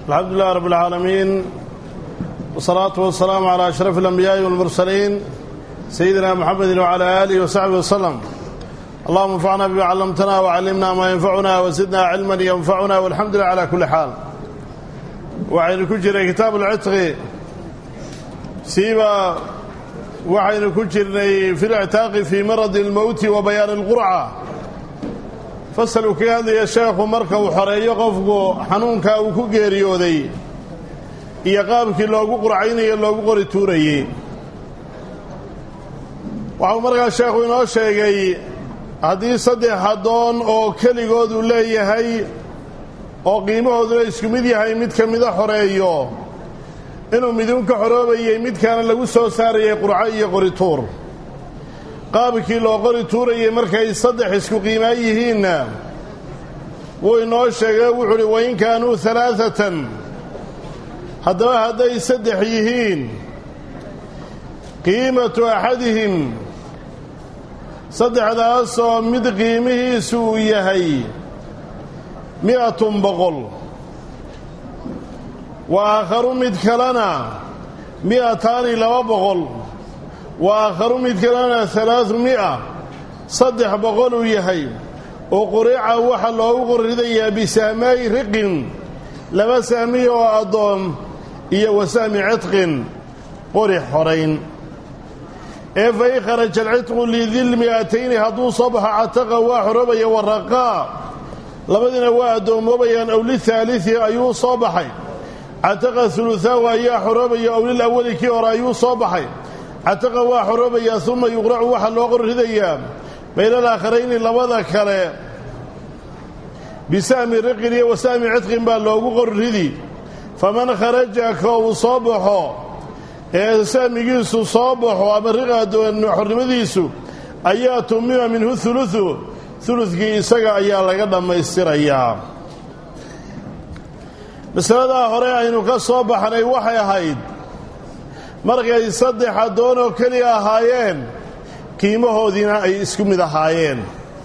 الحمد لله رب العالمين والصلاة والسلام على أشرف الأنبياء والمرسلين سيدنا محمد وعلى آله وصحبه وسلم اللهم انفعنا بما علمتنا وعلمنا ما ينفعنا وزدنا علما ينفعنا والحمد لله على كل حال وعين كجر كتاب العتق سيبا وعين كجر في الاعتاق في مرض الموت وبيان القرعة fasaluu kaga hadlaya sheekhu marka uu xoreeyo qofku xanuunkaa uu ku geeriyooday iyo qaabkii loogu qurcaynayo loogu qori tuurayey waxau markaa sheekhu inoo sheegay haddii saddex addoon oo keligood uu leeyahay oo qiimahooduna isku mid yahay mid ka mida xoreeyo inuu midun ka xoroobayey midkaana lagu soo saarayay qurco iyo qorituur qaabkii loo qori tuurayay markay saddex isku qiimaa yihiinna wuu inoo sheegay wuxuu uhi wain kaanuu alaaatan haddaba hadday saddex yihiin qiimatu axadihim saddexdaasoo mid qiimihiisu uu yahay mi'atun boqol wa aakharu mid kalena mi'ataani laba boqol wa aakharu mid kalena alaau mi'a saddex boqol uu yahay oo qurica waxaa loogu qorridayaa bisahmaayi riqin laba sahmiy oo addoon iyo wasahmi cidqin qori xorayn ee fa in kharaja alcidqu lidil mi'atayni hadduu soo baxo cataqa waa xoroobaya waraqaa labadiina waa addoommoobayaan ow lihaalii ayuu soo baxay cataqa hulutaahu ayaa xoroobaya ow lil awali kii hore ayuu soo baxay cataqa waa xoroobayaa uma yuqracu waxaa loo qorridayaa baynal aakharayni labada kale bisahmi riqin iyo wasahmi cidqin baa loogu qorridi faman kharaja ka uu soo baxo ee sahmigiisu soo baxo ama riqaxornimadiisu ayaa tumima minhu hulusu huludkii isaga ayaa laga dhammaystirayaa masaladaa hore aynu ka soo baxnay waxay ahayd markay saddex addoon oo keliya ahaayeen qiimahoodiina ay isku mid ahaayeen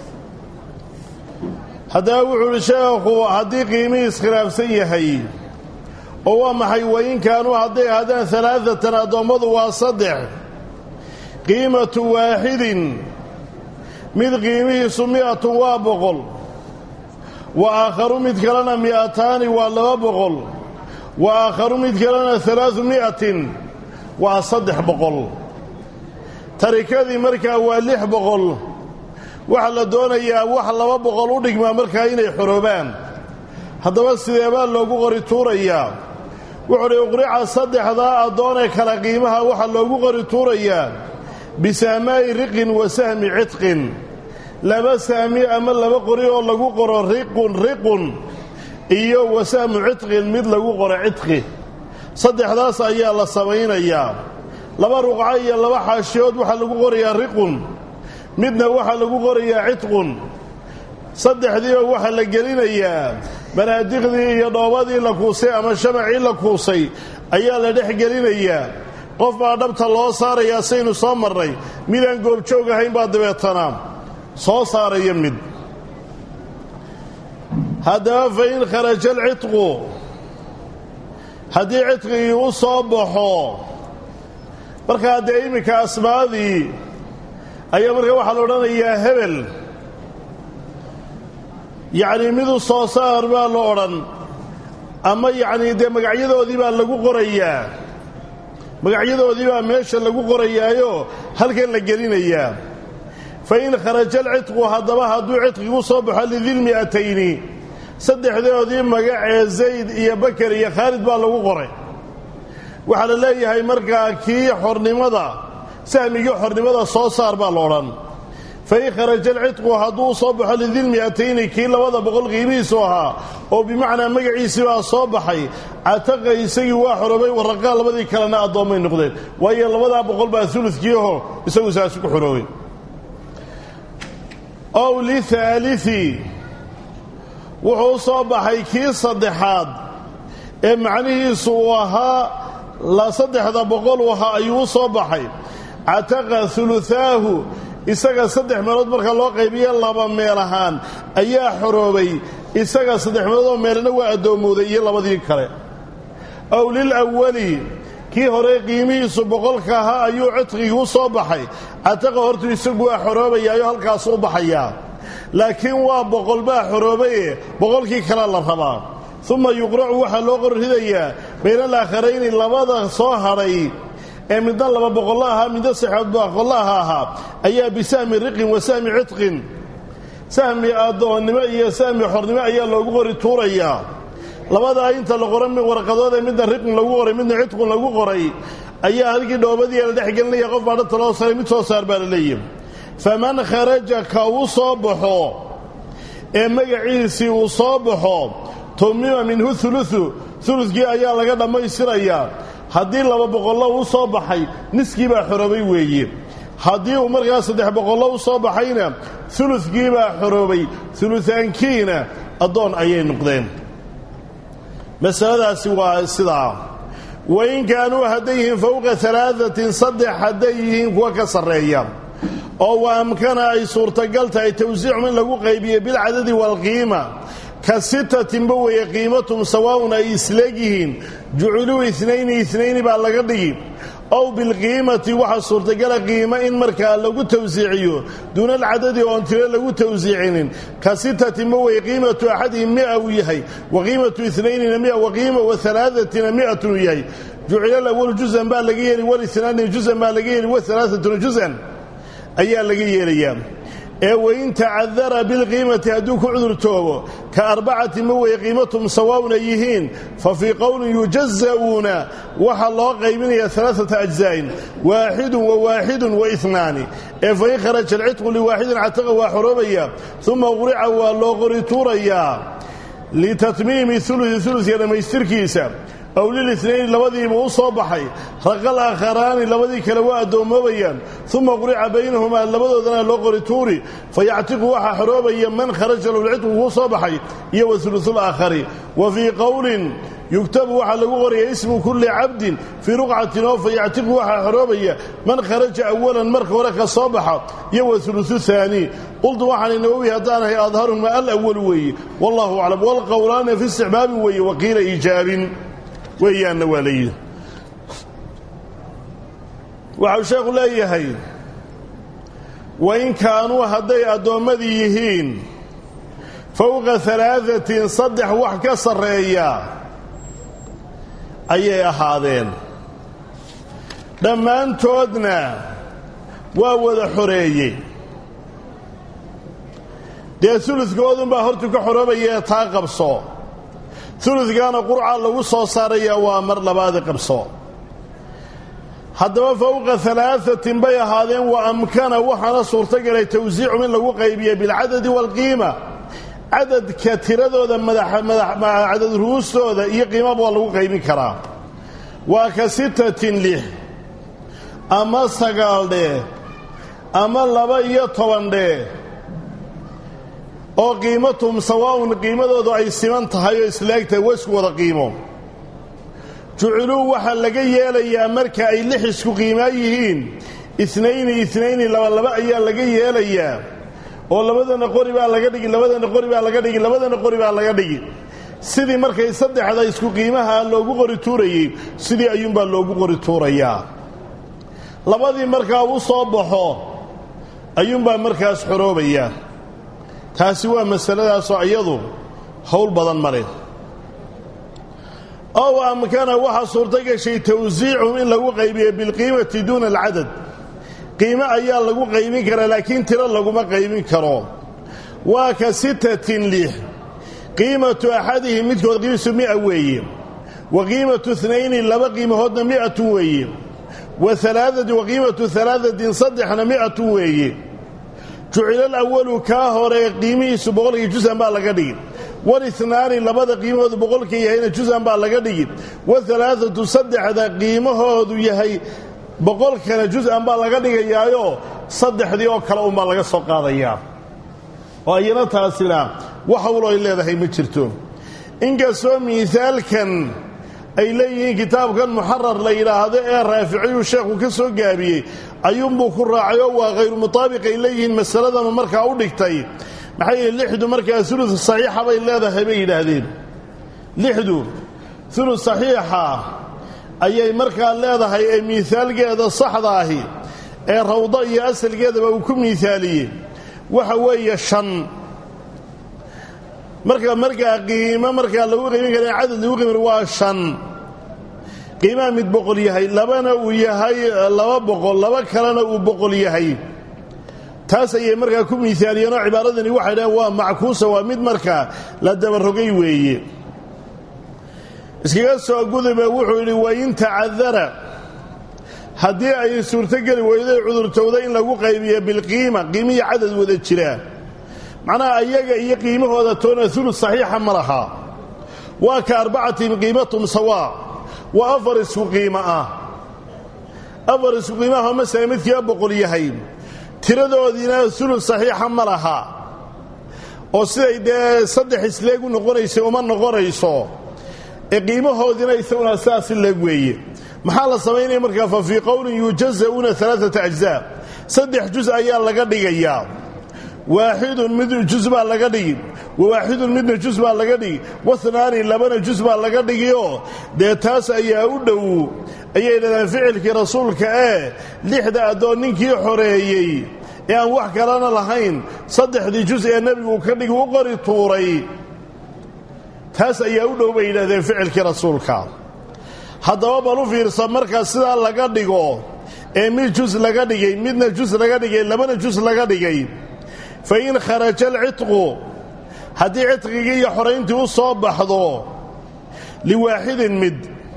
haddaba wuxuu uhi sheekhu haddii qiimihii iskhilaafsan yahay oo waa maxay wain kaanuu hadday ahaadaan alaaatan addoommadu waa saddex qiimatu waaxidin mid qiimihiisu mi'atun waa boqol wa aakharu mid kalena mi'ataani waa laba boqol wa aakharu mid kalena alaau mi'atin waa saddex boqol tarikadii markaa waa lix boqol waxaa la doonayaa wax laba boqol u dhigmaa markaa inay xoroobaan haddaba sideebaa loogu qori tuurayaa wuxuuhi uqrica saddexdaa addoonee kale qiimaha waxaa loogu qori tuurayaa bisahmaa'i riqin wa sahmi cidqin laba sahmi ama laba qori oo lagu qoro riqun riqun iyo wa sahmu cidqin mid lagu qoro cidqi saddexdaas ayaa la samaynayaa laba ruqco iyo laba xaashiyood waxaa lagu qorayaa riqun midna waxaa lagu qorayaa cidqun saddexdiiba waxaa la gelinayaa banaadiqdii iyo dhoobadii la kuusay ama shamacii la kuusay ayaa la dhex gelinayaa qof baa dhabta loo saarayaa saynu soo marnay midaan goobjoog ahayn baa dabeetana soo saaraya mid haddaba fa in kharaja alcidqu haddii cidqigii u soo baxo markaa dee iminka asmaadii ayaa markaa waxaa la odhanayaa hebel yacnii midu soo saar baa la odhan ama yacnii dee magacyadoodii baa lagu qorayaa magacyadoodii baa meesha lagu qorayaayo halkan la gelinayaa fa in kharaja alcidqu haddaba hadduu cidqigu soo baxo lidilmi'atayni saddexdoodii magacee zayd iyo bakar iyo khaalid baa lagu qoray waxaa la leeyahay markaa kii xornimada sahmigii xornimada soo saar baa la odhan fa in kharaja alcidqu hadduu soo baxo lidilmi'atayni kii labada boqol qiimihiisu ahaa oo bimacnaa magaciisii baa soo baxay cataqa isagii waa xoroobay waraqaa labadii kalena addoommay noqdeen waayo labadaa boqol baa uludkiiho isagu saasi ku xoroobay ow lihaalii wuxuu u soo baxay kii saddexaad ee macnihiisu uu ahaa la saddexda boqol u ahaa ayuu u soo baxay cataqa hulutaahu isaga saddex meelood marka loo qaybiye laba meel ahaan ayaa xoroobay isaga saddex meeloodoo meelna waa addoommooday iyo labadii kale ow lilawali kii hore qiimihiisu boqolka ahaa ayuu cidqigii u soo baxay cataqa hortu isagu waa xoroobayaayo halkaasu u baxayaa laakiin waa boqol baa xoroobaye boqolkii kale la rabaa uma yuqracu waxaa loo qorridayaa bayna alaaakharayni labada soo hadhay ee midna laba boqollo ahaa midna saxood boqollaha ahaa ayaa bisahmi riqin wa sahmi cidqin sahmi addoonnimo iyo sahmi xornimo ayaa loogu qori tuurayaa labadaa inta la qoran warqadood ee midna riqin lagu qoray midna cidqun lagu qoray ayaa halkii dhoobadii la dhex gelinaya qof baa dhanta loo saray mid soo saar baa la leeyahy faman kharaja ka uu soo baxo ee magaciisii uu soo baxo tumima minhu uluثu ulukii ayaa laga dhammaystirayaa haddii laba boqollo uu soo baxay niskii baa xoroobay weeye haddii uu markaa saddex boqollo u soo baxayna ulukii baa xoroobay uluaankiina addoon ayay noqdeen masaladaasi waa sidaa wain kaanuu hadday yihiin fowqa alaaثatin saddex hadday yihiin kuwa ka sarreeya oo wa amkana ay suurtagal tahay tawsiicum in lagu qaybiyo bilcadadi waalqiima ka sitatinba weeye qiimatum sawaa'un ay isleegyihiin juciluu inayni inayni baa laga dhigi ow bilqiimati waxaa suurtagala qiimo in markaa lagu tawsiiciyo duuna alcadadi oon tiro lagu tawsiicinin ka sitatinba weye qiimatu axadihim mia uu yahay wa qiimatu inaynina mia wa qiima wa alaaثatina miatun uu yahay jucila lawalu juzan baa laga yeeli walisnaani juzan baa laga yeeli waalaaatuna juzan ayaa laga yeelayaa ee wain tacadara bilqiimati hadduu ku cudurtoobo ka arbacati ma weye qiimatum sawaa'un ay yihiin fa fii qowlin yujaza'uuna waxaa loo qaybinaya alaaata ajzaa'in waaxidun wa waaxidun wa inaani ee fain kharaja alcidqu liwaaxidin cataqa waa xoroobaya uma qurica waa loo qori tuurayaa litatmiimi ulusi uluska dhammaystirkiisa aw lilinayn labadiiba u soo baxay raqal aakharaani labadii kale waa addoommoobayaan uma qurica baynahumaa labadoodana loo qori tuuri fayactiqu waxaa xoroobaya man kharaja lowlcidqu kuu soo baxay iyo wa ulusulaakhari wa fii qowlin yugtabu waxaa lagu qoraya ismu kulli cabdin fii ruqcatin oo fayactiqu waxaa xoroobaya man kharaja awalan marka hore ka soo baxa iyo wa ulusu haani qultu waxaana nawowi haddaanahay adharuhuma alawalu weeye wallahu aclam walqowlaani fi istixbaabin weeye waqiila iijaabin weeyaanna waa layidhi waxau sheekhu leeyahay wain kaanuu hadday addoommadii yihiin fowqa alaaثatin saddex wax ka sarreeya ayay ahaadeen dhammaantoodna waa wada xoreeyey dee uluskoodunbaa hortu ka xoroobayae taa qabso uluskaana qurca lagu soo saarayaa waa mar labaadi qabso haddaba fowqa alaaثatin bay ahaadeen wa amkana waxaana suurtagalay tawsiicum in lagu qaybiya bilcadadi waalqiima cadadka tiradooda cadad ru'uustooda iyo qiimaba waa lagu qaybin karaa waa ka sitatin lix ama sagaal dhee ama laba iyo toban dhee oo qiimatum sawaa'un qiimadoodu ay siman tahay oo islaag tahay waa isku wada qiimo juciluu waxaa laga yeelayaa marka ay lix isku qiimaa yihiin inayni inayni labalaba ayaa laga yeelayaa oo labadana qori baa laga dhigi labadana qori baa laga dhigi labadana qori baa laga dhigi sidii markay saddexda isku qiimaha loogu qori tuurayey sidii ayuunbaa loogu qori tuurayaa labadii markaa u soo baxo ayuunbaa markaas xoroobaya taasi waa masaladaasoo iyadu howl badan ma leh ow amkana waxaa suurto gashay tawsiicum in lagu qaybiyo bilqiimati duuna alcadad qiimo ayaa lagu qaybin karaa laakiin tiro laguma qaybin karo waa ka sitatin lix qiimatu axadihim midkood qiimisu mia weeye wa qiimatu inayni laba qiimahoodna mi'atun weeye wa alaaati wa qiimatu alaadatin saddexna mi'atun weeye jucila alawalu kaa hore qiimihiisu boqolkii jusan baa laga dhigi walinaani labada qiimahoodu boqolka yahayna jusan baa laga dhigi waalaaatu saddexda qiimahoodu yahay boqolkana jusan baa laga dhigayaayo saddexdii oo kale unbaa laga soo qaadayaa oo ayana taasina wax hawlo ay leedahay ma jirto inkastoo miisaalkan ay leeyihiin kitaabkan muxarar la yidhaahdo ee raaficiyuu sheekhu ka soo gaabiyey ayuunbuu ku raacay oo waa khayru mutaabiq ay leeyihiin masaladanu markaa u dhigtay maxay yihi lixdu markaa ulu saxiixa bay leedahay bay yidhaahdeen lixdu ulu saxiixa ayay markaa leedahay ee miisaalgeeda saxda ahi ee rawdo iyo asalgeedaba uu ku miisaaliyey waxa weeye shan marka markaa qiimo markaa lagu qiimin kara cadad lagu qiimin waa shan qiimaha mid boqol yahay labana uu yahay laba boqol laba kalena uu boqol yahay taas ayay markaa ku miisaaliyeen oo cibaaradani waxay dhaheen waa mackuusa waa mid markaa la dabarogay weeye iskaga soo gudube wuxuu yidhi wain tacadara haddii ay suurtogeli weyday cudurtowda in lagu qaybiyo bilqiima qiimihi cadad wada jira macnaha ayaga iyo qiimahooda toona ulu saxiixa ma laha waa ka arbacatin qiimatum sawaa waa afar isku qiimo ah afar isku qiimaha masala midkiiba boqol yahay tiradoodiina ulu saxiixa ma laha oo siday dee saddex isleeg u noqonaysay uma noqonayso ee qiimahoodiina isaguna sidaas leeg weeye maxaa la samaynaya markaa fa fii qowlin yujaza'uuna alaaata ajzaa saddex juz ayaa laga dhigayaa waaxidun mid juz baa laga dhigi wawaaxidun midna juz baa laga dhigi wahnaani labana juz baa laga dhigioo dee taas ayaa u dhow ayay dhahdeen ficilkii rasuulka ee lixda addoon ninkii xoreeyey ee aan wax kalena lahayn saddexdii juz ee nebigu ka dhigi u qori tuuray taas ayaa u dhow bay yidhahdeen ficilkii rasuulka haddaba bal u fiirsa markaa sidaa laga dhigo ee mid juz laga dhigay midna juz laga dhigay labana juz laga dhigay fa in kharaja alcitqu haddii cidqigii iyo xorayntii u soo baxdo liwaaxidin mid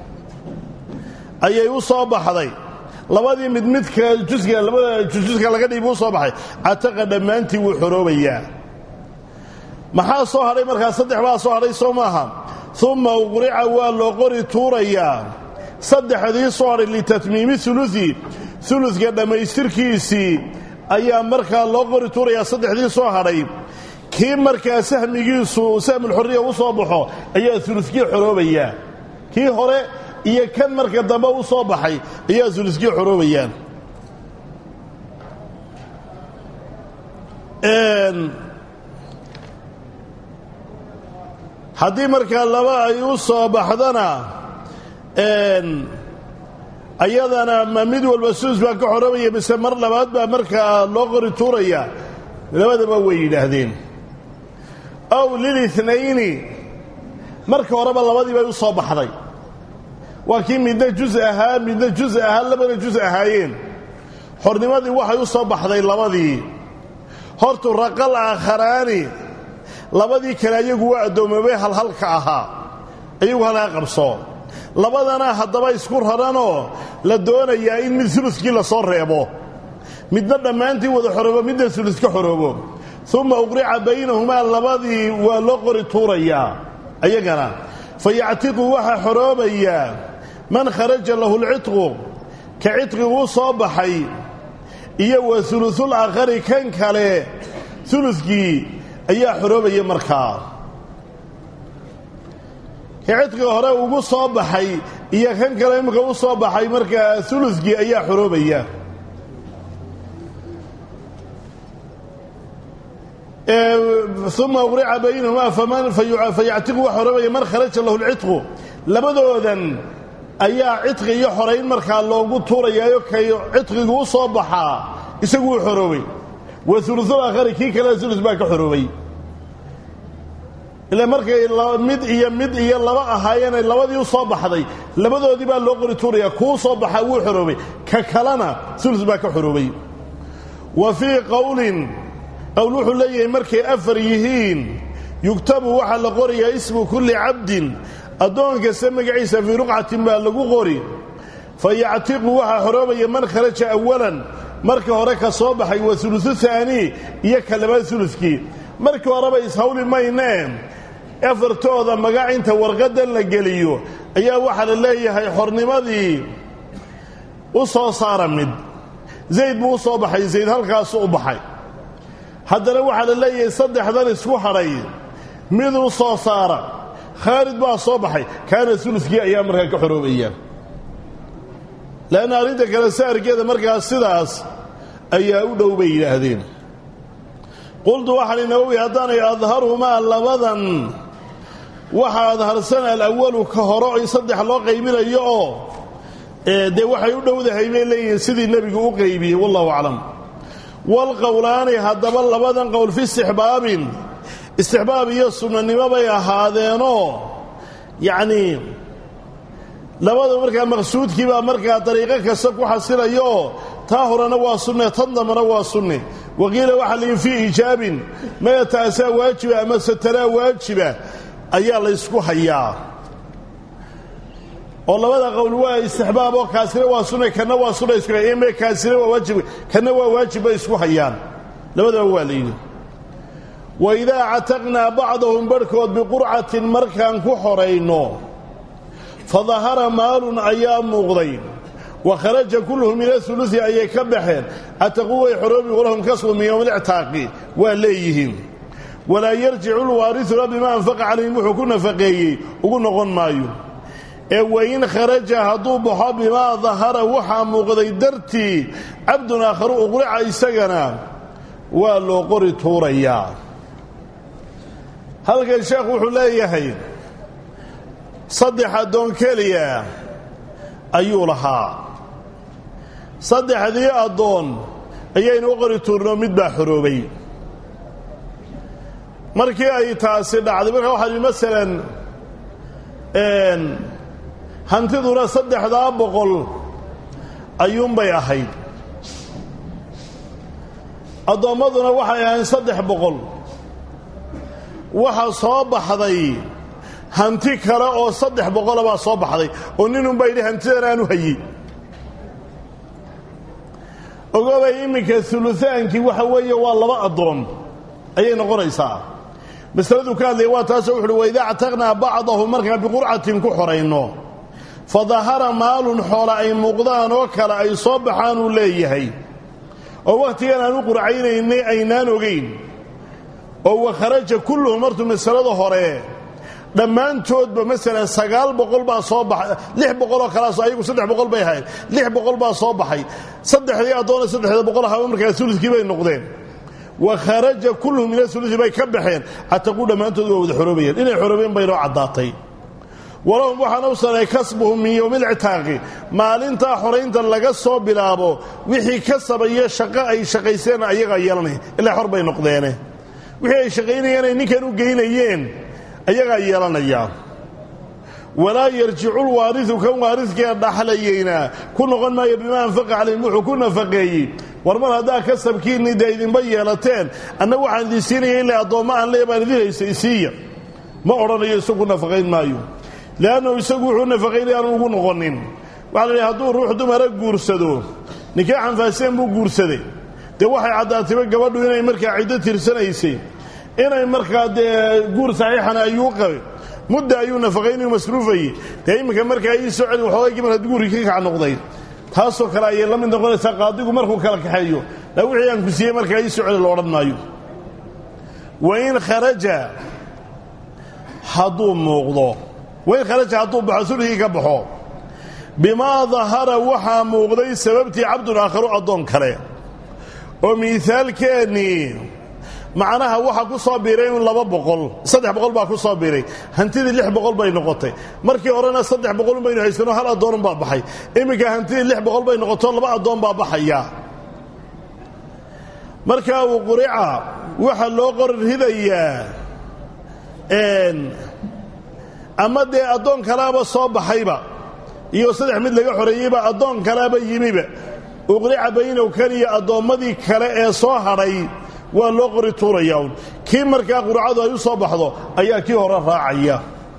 ayay u soo baxday labadii mid midka juska labada juska laga dhigi buu u soo baxay cataqa dhammaantii wuu xoroobayaa maxaa soo hadhay markaa saddex baa soo hadhay soo maaha uma uqrica waa loo qori tuurayaa saddexdii soo hadhay litatmiimi ulusi uluska dhammaystirkiisii ayaa markaa loo qori tuurayaa saddexdii soo hadhay kii markaa sahmigiisu sahmulxorriya u soo baxo ayaa uluskii xoroobayaa kii hore iyo kan marka dambe u soo baxay ayaa uluskii xoroobayaan haddii markaa laba ay u soo baxdana ayadana ma mid walba sulus baa ka xoroobaya mise mar labaad baa markaa loo qori tuuraya labadaba way yidhaahdeen ow lilitnayni marka horeba labadii bay u soo baxday waa kii midna juz ahaa midna juz ahaa labana juz ahaayeen xornimadii waxay u soo baxday labadii hortu raqal aakharaani labadii kale ayagu waa addoomoobay halhalka ahaa ayagu halkaa qabso labadana haddaba isku raranoo la doonayaa in mid uluskii la soo reebo midna dhammaantii wada xoroobo midna uluska xoroobo uma uqrica baynahumaa labadii waa loo qori tuurayaa ayagana fa yactiqu waxaa xoroobayaa man kharaja lahu lcitqu ka cidqiguu soo baxay iyo wa ulusul aakhari kan kale uluskii ayaa xoroobaya markaa ka cidqiga hore ugu soo baxay iyo kan kale imika u soo baxay markaa uluskii ayaa xoroobaya uma uqrica baynahumaa fayactiqu wax xoroobaya man kharaja lahu lcitqu labadoodan ayaa cidqi iyo xorayn markaa loogu tuurayaayo kay cidqigu u soo baxaa isagu u xoroobay wa ulusul aakhari kii kale ulus baa ka xoroobay ila markay mid iyo mid iyo laba ahaayeenay labadii u soo baxday labadoodii baa loo qori tuuraya kuu soo baxaa wuu xoroobay ka kalena ulus baa ka xoroobay wa fii qowlin qowl wuxuu leeyahay markay afar yihiin yugtabu waxaa la qorayaa ismu kulli cabdin addoon kasta magaciisa fii ruqcatin baa lagu qori fa yactiqu waxaa xoroobaya man kharaja awalan marka hore ka soo baxay waa ulusu haanii iyo ka labaad uluskii markii horeba ishawli maynee afartooda magac inta warqaddan la geliyo ayaa waxaa la leeyahay xornimadii u soo saara mid zayd buu u soo baxay zayd halkaasu u baxay haddana waxaa la leeyahay saddexdan isku hadhay mid u soo saara khaalid baa soo baxay kaana uluskii ayaa markaa ka xoroobaya leanna arrinta kale saarkeeda markaa sidaas ayaa u dhow bay yidhaahdeen qultu waxaan inawowi haddaanay adharumaa labadan waxaad harsan alawalu ka horo in saddex loo qaybinayo oo dee waxay u dhowdahay bay leeyihiin sidii nebigu u qaybiyey wallahu aclam walqowlaani haddaba labadan qowl fi istixbaabin istixbaab iyo sunnanimo bay ahaadeenoo yacnii labada markaa maqsuudkiibaa markaa dariiqo kasta ku xasilayooo taa horena waa sunne tan dambana waa sunne waqiila waxa layihi fii iijaabin maya taasaa waajiba ama sataraa waajiba ayaa laysku hayaa oo labada qowl waa istixbaab oo kaasina waa sunne kana waa sunna isku hayaan me kaasina waa waajib kana waa waajib bay isku hayaan labadaba waa layidhi wa idaa cataqnaa bacdahum barhkood biqurcatin markaan ku xorayno fa dahara maalun ayaa muuqday wa kharaja kulluhum min aulusi ayay ka baxeen cataquu way xoroobi walahum kasbu min yowmi lictaaqi waa leeyihiin walaa yarjicu lwaarisuna bimaa anfaqa calayhim wuxuu ku nafaqeeyey ugu noqon maayo ee wain kharaja hadduu baxo bimaa dahara waxaa muuqday dartii cabdun aakharu uqrica isagana waa loo qori tuurayaa halkan sheekhu wuxuu leeyahay saddex addoon keliya ayuu lahaa saddexdii addoon ayaynu u qori tuurno mid baa xoroobay markii ay taasi dhacday markaa waxaa ihi masalan hantiduna saddexdaa boqol ayuunbay ahayd addoommaduna waxay ahayn saddex boqol waxa soo baxday hanti kale oo saddex boqola baa soo baxday oo ninunbaa yidhi hantidan aanu hayi ogobay iminka ulutaankii waxa weeye waa laba addoon ayay noqonaysaa masaladuu ka hadlaya waa taasoo wuxuuhi waidaa actaqnaa bacdahu markaan biqurcatin ku xorayno fa dahara maalun xoola ay muuqdaan oo kale ay soo baxaanuu leeyahay oo wakhtigan aan u qurcaynaynay aynaan ogayn oo wa kharaja kulluhum martuu masalada hore dhammaantoodba masalan sagaal boqol baa soo baxay lix boqoloo kalaaso ayagu saddex boqol bay ahayd lix boqol baa soo baxay saddexdii addoona saddexda boqol ahaba markaa ulukii bay noqdeen wa kharaja kulluhum min aulusi bay ka baxeen cataquu dhammaantood waa wada xoroobayeen inay xoroobeen baynoo caddaatay walahum waxaan u sanay kasbuhum min yowmi alcitaaqi maalintaa xoraynta laga soo bilaabo wixii ka sabayo shaqo ay shaqayseen ayagaa yeelanaya ilaa xor bay noqdeene wixii ay shaqaynayeen ay ninkan u geynayeen ayagaa yeelanaya walaa yarjicu lwaariu kan waaridkee dhaxlayeyna ku noqon maayo bimaa anfaqa calayhim wuxuu ku nafaqeeyey war mar haddaa kasabkiinni dee idinba yeelateen anna waxaan idin siinaya ilaa addoommo aan lee baan idin haysa isiiya ma odhanayo isagu nafaqayn maayo leannahu isagu wuxuu nafaqaynaya aanu ugu noqonin waxaa la idhi hadduu ruux dumara guursado nikaaxan faaseen buu guursaday dee waxay caddaatayba gabadhu inay markaa ciddo tirsanaysay inay markaa dee guur saxiixana ayuu qabay mudda ayuu nafaqaynayu masruufayey dee iminka markaa ii soo celin waxoogay mar haddii guurkii ka kac noqday taasoo kale ayay la mid noqonaysaa qaadigu markuu kala kaxeeyo la wixii aan ku siiyey markaa ii soo celi lo odhan maayo wain kharaja hadduu muuqdo wain kharaja hadduu baxo sulhigii ka baxo bimaa dahara waxaa muuqday sababtii cabdun aakharu addoon kale oo miisaalkeennii macnaha waxaa ku soo biiray in laba boqol saddex boqol baa ku soo biiray hantidii lix boqol bay noqotay markii horena saddex boqolun baynu haysano hal addoonun baa baxay iminka hantidii lix boqol bay noqoto laba addoon baa baxaya markaa uu qurica waxaa loo qori ridayaa ama dee addoon kalaaba soo baxayba iyo saddex mid laga xoreeyeyba addoon kalaaba yimiba uqrica baynow kan iyo addoommadii kale ee soo hadhay waa loo qori tuuraya un kii markaa qurcadu ay u soo baxdo ayaa kii hore raacaya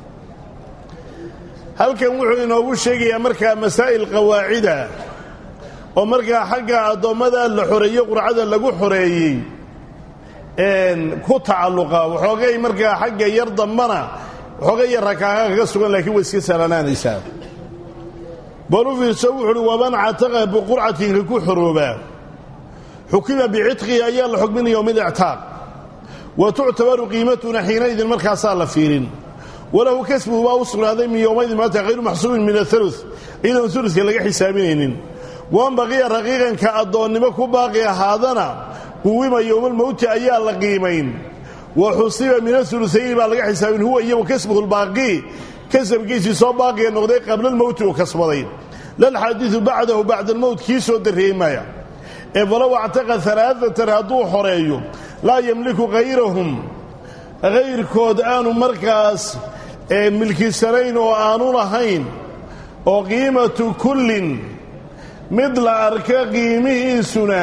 halkan wuxuu inoogu sheegayaa markaa masaa'il qawaacida oo markaa xagga addoommada la xoreeye qurcada lagu xoreeyey ku tacalluqa waxoogay markaa xagga yar dambana waxoogay yar rakaaga kaga sugan laakiin way iska salanaanaysaa bal u fiirso wuxu uhi waman cataqa biqurcatinka ku xoroobaa xukima bicitqihi ayaa la xukmin yowmi lictaaq wa tuctabaru qiimatuna xiinaidin markaasaa la fiirin walahu kasbuhu baa u sugnaaday min yowmaydin maanta hayru maxsuubin min aulu iyadoon uluska laga xisaabinaynin wan baqiya raqiiqanka addoonnimo ku baaqi ahaadana quwima yowmalmowti ayaa la qiimayn wa xusiba min auluayni baa laga xisaabin huwa iyo wakasbuhu lbaaqi kasabkiisii soo baaqiga noqday qabla lmowti uu kasbaday lalxaadiu bacdahu bacda almowt kii soo darreeyey maya ee falow actaqa alaaatan hadduu xoreeyo laa yamliku hayrahum hayrkood aanu markaas milkisanayn oo aanu lahayn oo qiimatu kullin mid la arka qiimihiisuna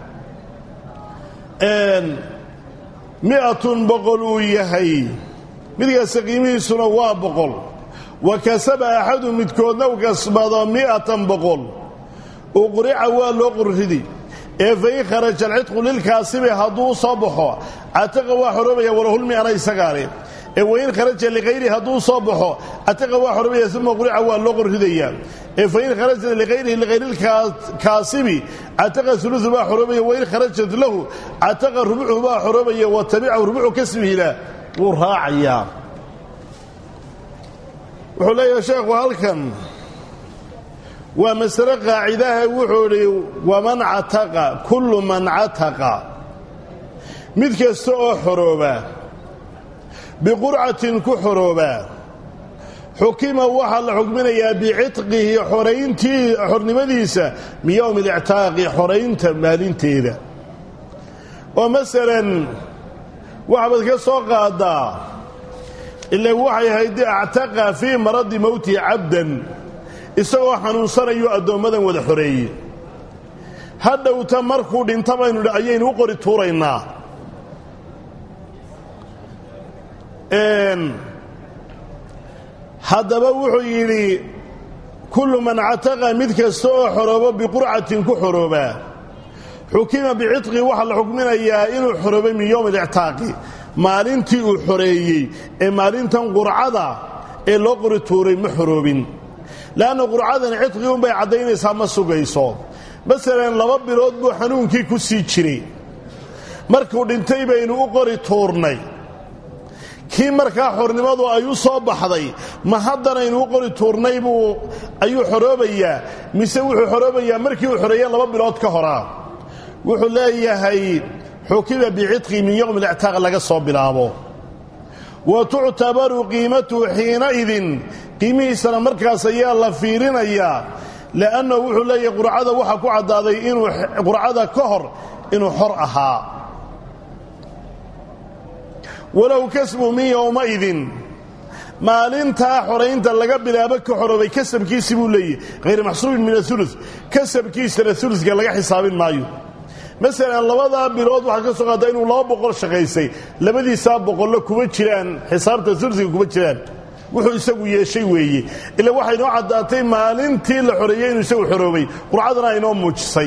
mi'atun boqol uu yahay midkaasta qiimihiisuna waa boqol wa kasaba axadu midkoodna u kasbado mi'atan boqol uqrica waa loo qurridi ee fain kharaja alcidqu lilkaasibi hadduu soo baxo cataqa waa xoroobaya walahulmi'ana isagaale ee wain kharaja likayri hadduu soo baxo cataqa waa xoroobaya uma qurica waa loo qorridayaa ee fain kharajat likayrihi likayrilkaasibi cataqa ulusu baa xoroobaya wain kharajat lahu cataqa rubucu baa xoroobaya wa tabicahu rubucu kasbihila wuu raacayaa wuxuu leeyahay sheekhu halkan waa masale qaacidaha wuxuu idhi waman cataqa kullu man cataqa mid kasta oo xorooba biqurcatin ku xoroobaa xukima waxaa la xukminayaa bicitqihi xorayntii xornimadiisa min yowmi alictaaqi xoraynta maalinteeda oo masalan waxbaad ka soo qaadaa ila waxay ahayd actaqa fii maradi mowtihi cabdan isagoo xanuunsanayo addoommadan wada xoreeye hadhowta markuu dhinta baynu ayaynu u qori tuuraynaa haddaba wuxuu yidhi kullu man cataqa mid kasta oo xoroobo biqurcatin ku xoroobaa xukima bicitqi waxaa la xukminayaa inuu xoroobay min yowmi alictaaqi maalintii uu xoreeyey ee maalintan qurcada ee loo qori tuuray ma xoroobin leanna qurcadan cidqi unbay caddaynaysaa ma sugayso masalan laba bilood buu xanuunkii ku sii jiray markuu dhintay baynu u qori tuurnay kii markaa xornimadu ay u soo baxday ma haddanaynu u qori tuurnay buu ayuu xoroobayaa mise wuxuu xoroobayaa markii uu xoreeyeen laba bilood ka horaa wuxuu leeyahay xukima bicitqi min yowmi alictaaq laga soo bilaabo wa tuctabaru qiimatuhu xiinaidin qiimihiisana markaas ayaa la fiirinayaa li'annahu wuxuu leeyahay qurcada waxaa ku caddaaday inuu qurcada ka hor inuu xor ahaa walow kasbu min yowmaidin maalintaa xoraynta laga bilaabo ka xoroobay kasabkiisi buu leeyahy hayr maxsuubin min aulu kasabkiisana uluka laga xisaabin maayo masalan labadaa bilood waxaa ka soo qaada inuu laba boqol shaqaysay labadiisaa boqollo kuma jiraan xisaabta uluka kuma jiraan wuxuu isagu yeeshay weeye ila waxay noo caddaatay maalintii la xoreeyey inuu isagu xoroobay qurcadana aynoo muujisay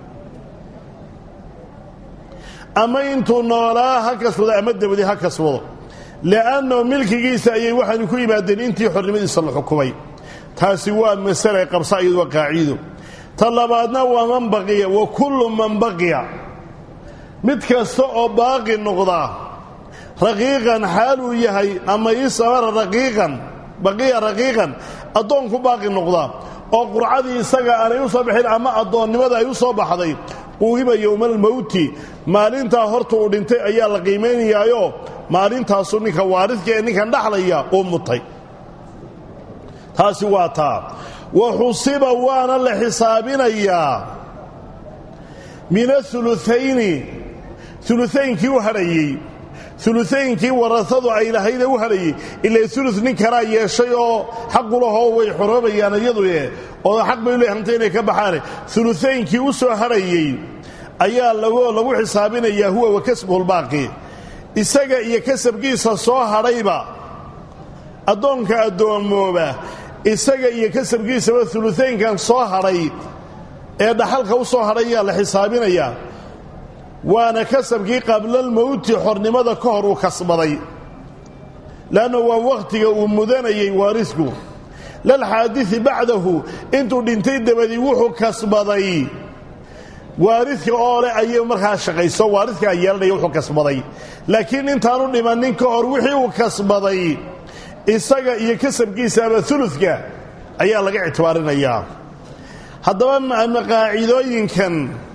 ama intuu noolaa ha kasbado ama dabadi ha kasbado li'annahu milkigiisa ayay waxaanu ku yimaadeen intii xornimadiisa la xukumay taasi waa masale qabsa iyadu waa qaaciido ta labaadna waa man baqiya wa kullu man baqiya mid kasta oo baaqi noqda raqiiqan xaaluu yahay ama isamara raqiiqan baqiya raqiiqan addoonku baaqi noqda oo qurcadii isaga aanay u soo baxin ama addoonnimada ay u soo baxday quuhiba yowmaalmowti maalintaa horta uu dhintay ayaa la qiimaynayaayo maalintaasu ninka waaridka ee ninkan dhaxlaya uu mutay taasi waa taa wa xusiba waana la xisaabinayaa min auluayni ulutaynkii u hadhayey ulutaynkii warasadu ay lahayde u hadhayey ilaa ulu nin kalaa yeeshay oo xaqulahoo way xoroobayaan iyaduye oo xaq bay le hanta inay ka baxaane ulutaynkii u soo hadhayey ayaa lagu xisaabinayaa huwa wa kasbuhulbaaqi isaga iyo kasabkiisa soo hadhayba addoonka addoommooba isaga iyo kasabkiisaba ulutaynkan soo hadhay ee dhaxalka u soo hadhay ayaa la xisaabinayaa waana kasabkii qablalmowti xornimada ka hor uu kasbaday leanna waa wakhtiga uu mudanayay waarisku lalxaadii bacdahu intuu dhintay dabadii wuxuu kasbaday waaridka oo leh ayay markaa shaqayso waaridkaa yeelanaya wuxuu kasbaday laakiin intaanu dhimannin ka hor wixii uu kasbaday isaga iyo kasabkiisa ama uludka ayaa laga ictibaarinayaa haddaba qaacidooyinkan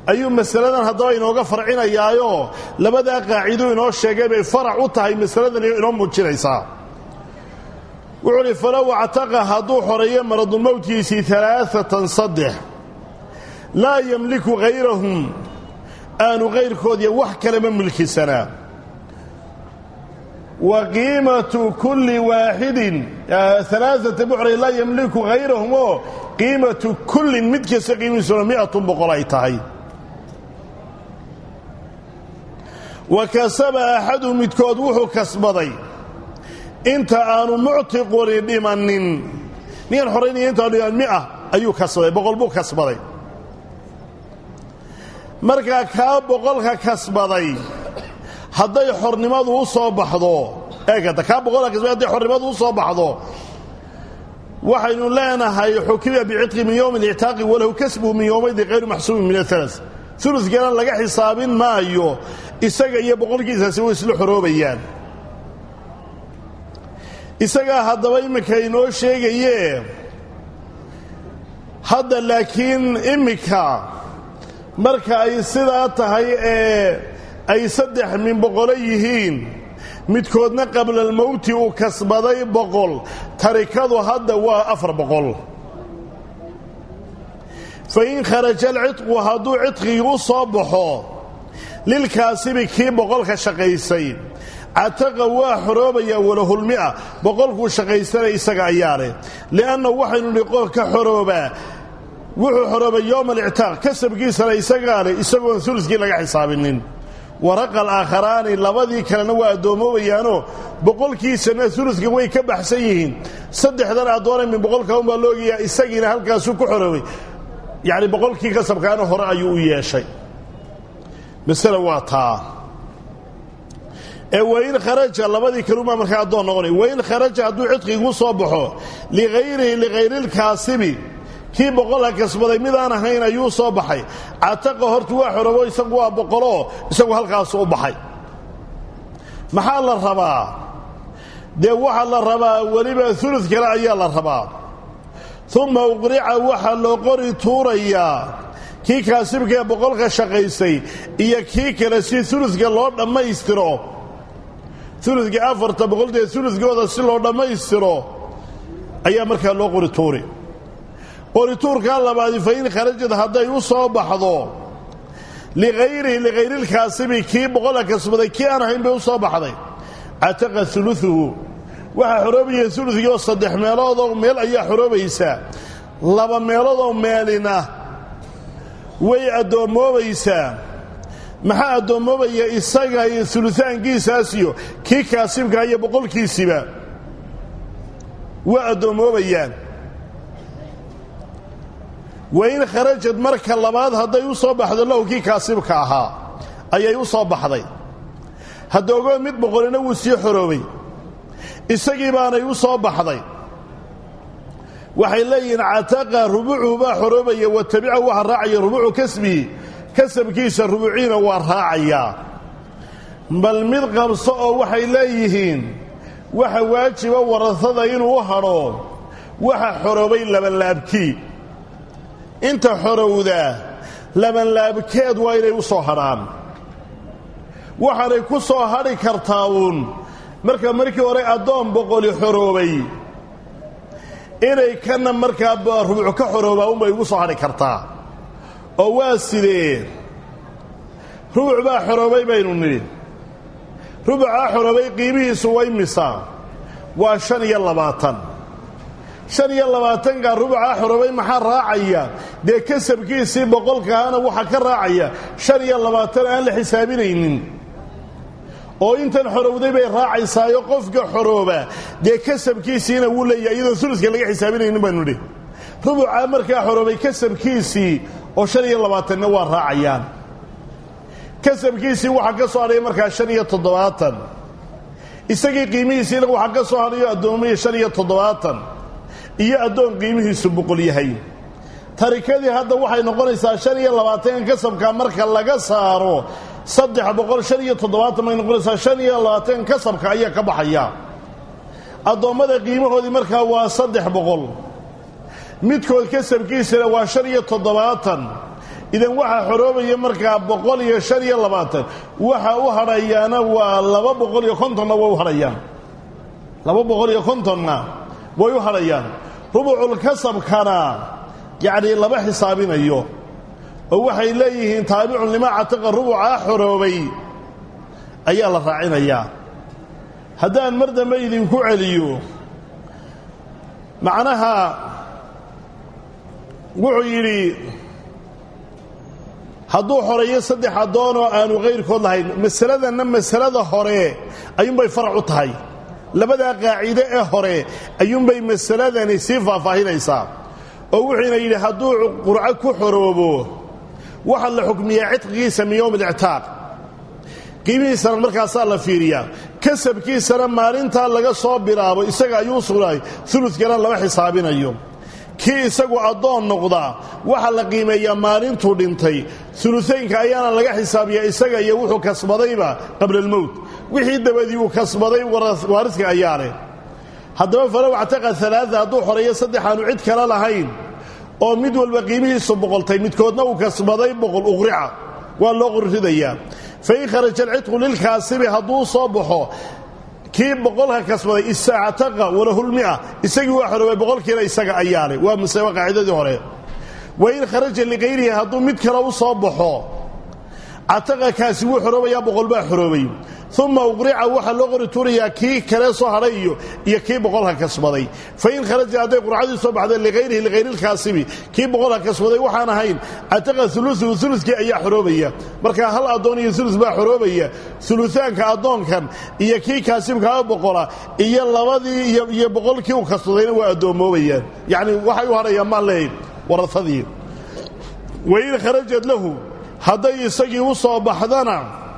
ayuu masaladan haddaba inooga farcinayaayo labadaa qaacido inoo sheegay bay farac u tahay masaladan inoo muujinaysaa wuxuu uhi falow actaqa hadduu xoreeyo maradulmowtkiisii alaaatan saddex laa yemliku hayrahum aanu kayrkoodiya wax kalema milkisanaa wa qiimatu kulli waaxidin alaaata buxray laa yemliku hayrahum oo qiimatu kullin mid kasta qiimihiisuna miatun boqol ay tahay wa kasaba axadu midkood wuxuu kasbaday inta aanu muctiquni dhimanin ninkan xoraynaya intaanu dhiman mia ayuu kasbaday boqol buu kasbaday markaa kaa boqolka kasbaday hadday xornimadu u soo baxdo eegata kaa boqolka kasbaday hadday xornimadu u soo baxdo waxaynu leenahay xukima bicitqi min yowmi اlictaaqi walahu kasbuhu min yowmaydi hayru maxsuubin min aala ulukana laga xisaabin maayo isaga iyo boqolkiisaasi way isla xoroobayaan isagaa haddaba iminka inoo sheegaye hadda laakiin iminka marka ay sidaa tahay ee ay saddex min boqolo yihiin midkoodna qablalmowti uu kasbaday boqol tarikadu hadda waa afar boqol fa in kharaja alcidqu hadduu cidqigii u soo baxo lilkaasibi kii boqolka shaqaysay cataqa waa xoroobayaa walahulmia boqolkuu shaqaysanay isaga ayaa leh li'anna waxaynu nihi qofka xoroobaa wuxuu xoroobay yowma alictaaq kasabkiisana isagaa leh isagoon uluskii laga xisaabinin waraqa alaakharaani labadii kalena waa addoommoobayaanoo boqolkiisana uluska way ka baxsan yihiin saddexdan addoona min boqolka unbaa loogayaa isagiina halkaasuu ku xoroobay yacni boqolkii kasabkaana hore ayuu u yeeshay masale waa taa ee wain kharaja labadii kalumaa markaa addoon noqonay wain kharaja hadduu cidqigu soo baxo ligayrihi ligayrilkaasibi kii boqolka kasbaday midaan ahayn ayuu soo baxay cataqa horta waa xorobo isagu waa boqoloo isagu halkaasu u baxay maxaa la rabaa dee waxaa la rabaa weliba ulu kale ayaa la rabaa uma uqrica waxaa loo qori tuurayaa kii kaasibkaee boqolka shaqaysay iyo kii kale si uluka loo dhammaystiro uluka afarta boqoltee ulukooda si loo dhammaystiro ayaa markaa loo qori tuuri qorituurkaa labaadi fa in kharajad hadday u soo baxdo ligayrihi ligayrilkaasibi kii boqolka kasbaday kii aan ahayn bay u soo baxday cataqa uluuhu waxaa xoroobaya ulukii oo saddex meeloodoo meel ayaa xoroobaysaa laba meeloodoo meelina way addoommoobaysaa maxaa addoommoobaya isaga iyo uluaankiisaasiyo kii kaasibkaa iyo boqolkiisiba waa addoommoobayaan wain kharajad marka labaad hadday u soo baxdo lahu kii kaasibka ahaa ayay u soo baxday hadda ogoo mid boqolina wuu sii xoroobay isagii baanay u soo baxday waxay leeyihiin cataqa rubucuhu baa xoroobaya wa tabicahu waxa raacaya rubucu kasbihi kasabkiisa rubuciina waa raacayaa bal mid qabso oo waxay leeyihiin waxa waajiba warasada inuu u hadho waxa xoroobay labanlaabkii inta xorowda labanlaabkeed waa inay u soo hadhaan waxaanay ku soo hadhi kartaa uun marka markii hore addoon boqoli xoroobay inay kana markaa rubuc ka xoroobaa unbay ugu soo hadhi kartaa oo waa sidee rubuc baa xoroobay baynu nidhi rubucaa xoroobay qiimihiisu way misaa waa shan iyo labaatan shan iyo labaatankaa rubucaa xoroobay maxaa raacaya dee kasabkiisii boqolkaana waxaa ka raacaya shan iyo labaatan aan la xisaabinaynin oo intan xorowday bay raacaysaayo qofka xorooba dee kasabkiisiina wuu leeyahay iyadoon uluska laga xisaabinaynin baanu nidhi rubucaa markaa xoroobay kasabkiisii oo shan iyo labaatanna waa raacayaan kasabkiisii waxaa ka soo hadhaya markaa shan iyo toddobaatan isagii qiimihiisiina waxaa ka soo hadhayo addoomiya shan iyo toddobaatan iyo addoon qiimihiisu boqol yahay tarikadii hadda waxay noqonaysaa shan iyo labaatankan kasabka marka laga saaro saddex boqol shan iyo toddobaatan bay noqonaysaa shan iyo labaatankan kasabka ayaa ka baxaya addoommada qiimahoodii markaa waa saddex boqol midkood kasabkiisana waa shan iyo toddobaatan idan waxaa xoroobaya markaa boqol iyo shan iyo labaatan waxa u hadhayaana waa laba boqol iyo kontonna way u hadhayaan laba boqol iyo kontonna way u hadhayaan rubuculkasabkana yacnii lama xisaabinayo oo waxay leeyihiin taabicun limaa cataqa rubucaa xoroobay ayaa la raacinayaa haddaan mar dambe idinku celiyo macnaha wuxuu yidhi hadduu xoreeyo saddex addoon oo aanu kayrkood lahayn masaladanna masalada hore ayuunbay farac u tahay labadaa qaacide ee hore ayuunbay masaladani sii faahfaahinaysaa oo wuxuuna yidhi hadduu qurco ku xoroobo waxaa la xukmiyaa cidqigiisa min yowm alictaaq qiimihiisana markaasaa la fiiriyaa kasabkiisana maalintaa laga soo bilaabo isaga ayuu sugnaay ulukana lama xisaabinayo kii isagu addoon noqdaa waxaa la qiimeeyaa maalintuu dhintay uluaynka ayaana laga xisaabiyaa isaga iyo wuxuu kasbadayba qabla almowt wixii dabadii uu kasbaday waariska ayaa leh haddaba falow actaqa alaaa hadduu xoreeyo saddex aanu cid kale lahayn oo mid walba qiimihiisu boqoltay midkoodna uu kasbaday boqol uqrica waa loo qurridayaa fain kharaja alcidqu lilkaasibi hadduu soo baxo kii boqolka kasbaday istactaqa walahulmia isagii waa xoroobay boqolkiina isaga ayaa leh waa masale qaacidadii hore wain kharaja likayrihi hadduu mid kale u soo baxo cataqa kaasi wuu xoroobayaa boqol baa xoroobay uma uqrica waxaa loo qori tuurayaa kii kale soo hadhay iyo iyo kii boqolka kasbaday fain kharaja hadday qurcadii soo baxday liayrihi likayrilkaasibi kii boqolka kasbaday waxaan ahayn cataqa uluuu ulukii ayaa xoroobaya markaa hal addoon iyo ulu baa xoroobaya uluaanka addoonkan iyo kii kaasibkaa boqola iyo labadii iyo boqolkii uu kasbadayna waa addoommoobayaan yacni waxay u hadhayaan maan leeyahy waraadii wain kharajad lahu hadday isagii u soo baxdana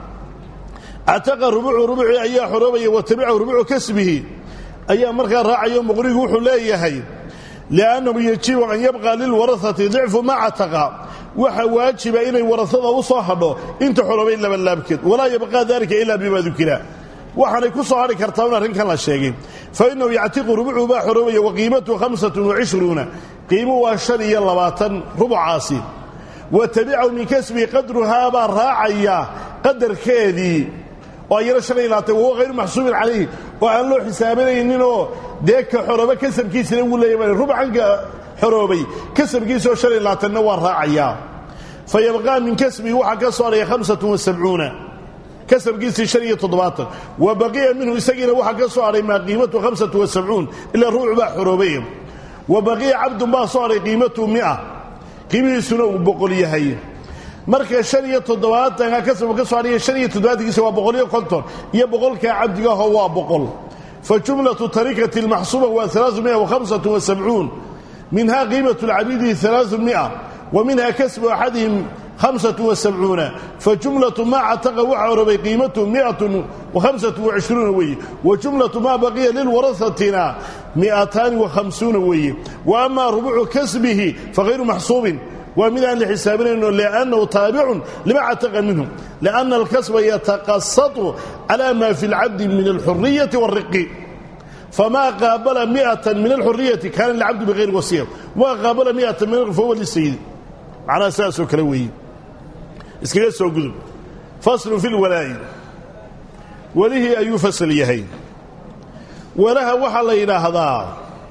cataqa rubucu rubucii ayaa xoroobaya wa tabicahu rubucu kasbihi ayaa markaa raacayo muqrigu wuxuu leeyahay liannahu yajibu an yabqa lilwarahati dicfu ma cataqa waxa waajiba inay warasada u soo hadho inta xoroobay labalaabkeed walaa yabqaa dalika ilaa bima dukira waxaanay ku soo hadhi kartaa un arrinkan la sheegay fa innahu yactiqu rubucu baa xoroobaya wa qiimatuhu hamsatun wacishruuna qiimu waa shan iyo labaatan rubucaasi wa tabicahu min kasbihi qadruhaa baa raacaya qadarkeedii oo ayana shan iyo labaatan wahuwa hayru maxsuubin calayhi oo aan loo xisaabanayninoo dee ka xorooba kasabkiisina wuu leeya rubcanka xoroobay kasabkiisaoo shan iyo labaatanna waa raacayaa fa yabqaa min kasbihi waxaa ka soo hadhaya hamsatun wasabcuuna kasabkiisii shan iyo toddobaatan wa baqiya minhu isagiina waxaa ka soo hadhay maa qiimatu hamsatu wasabcuun ilaa ruucu baa xoroobay wa baqiya cabdun baa soo hadhay qiimatu mia qiimihiisuna uu boqol yahay marka shan iyo toddobaatanka kasabka ka soo hadhaya shan iyo toddobaatankiisa waa boqol iyo konton iyo boqolkaa cabdigaho waa boqol fa jumlatu tarikati almaxsuuba waa alaau mia wahamsatu wasabcuun minha qiimatu lcabidi alaau mia wa minha kasbu axadihim hamsatu wasabcuuna fa jumlatu maa cataqa waxaa horobay qiimatu miatun wahamsatu wacishruuna weeye wa jumlatu maa baqiya lilwarahatina miataani wahamsuuna weeye wa amaa rubucu kasbihi fahayru maxsuubin waa mid aan la xisaabinayno liannahu taabicun lima cataqa minhu lianna alkasba yataqasatu cala ma fi lcabdi min alxuriyati wاlriqi famaa qaabala miatan min alxuriyati kaana lilcabdi bihayri wasiya wamaa qaabala miatan min fahuwa lisayidi macnaha sidaasoo kale weeye iskaga soo gudub faslu fi lwalaa'i welihii ayuu fasal yahay walaha waxaa la yidhaahdaa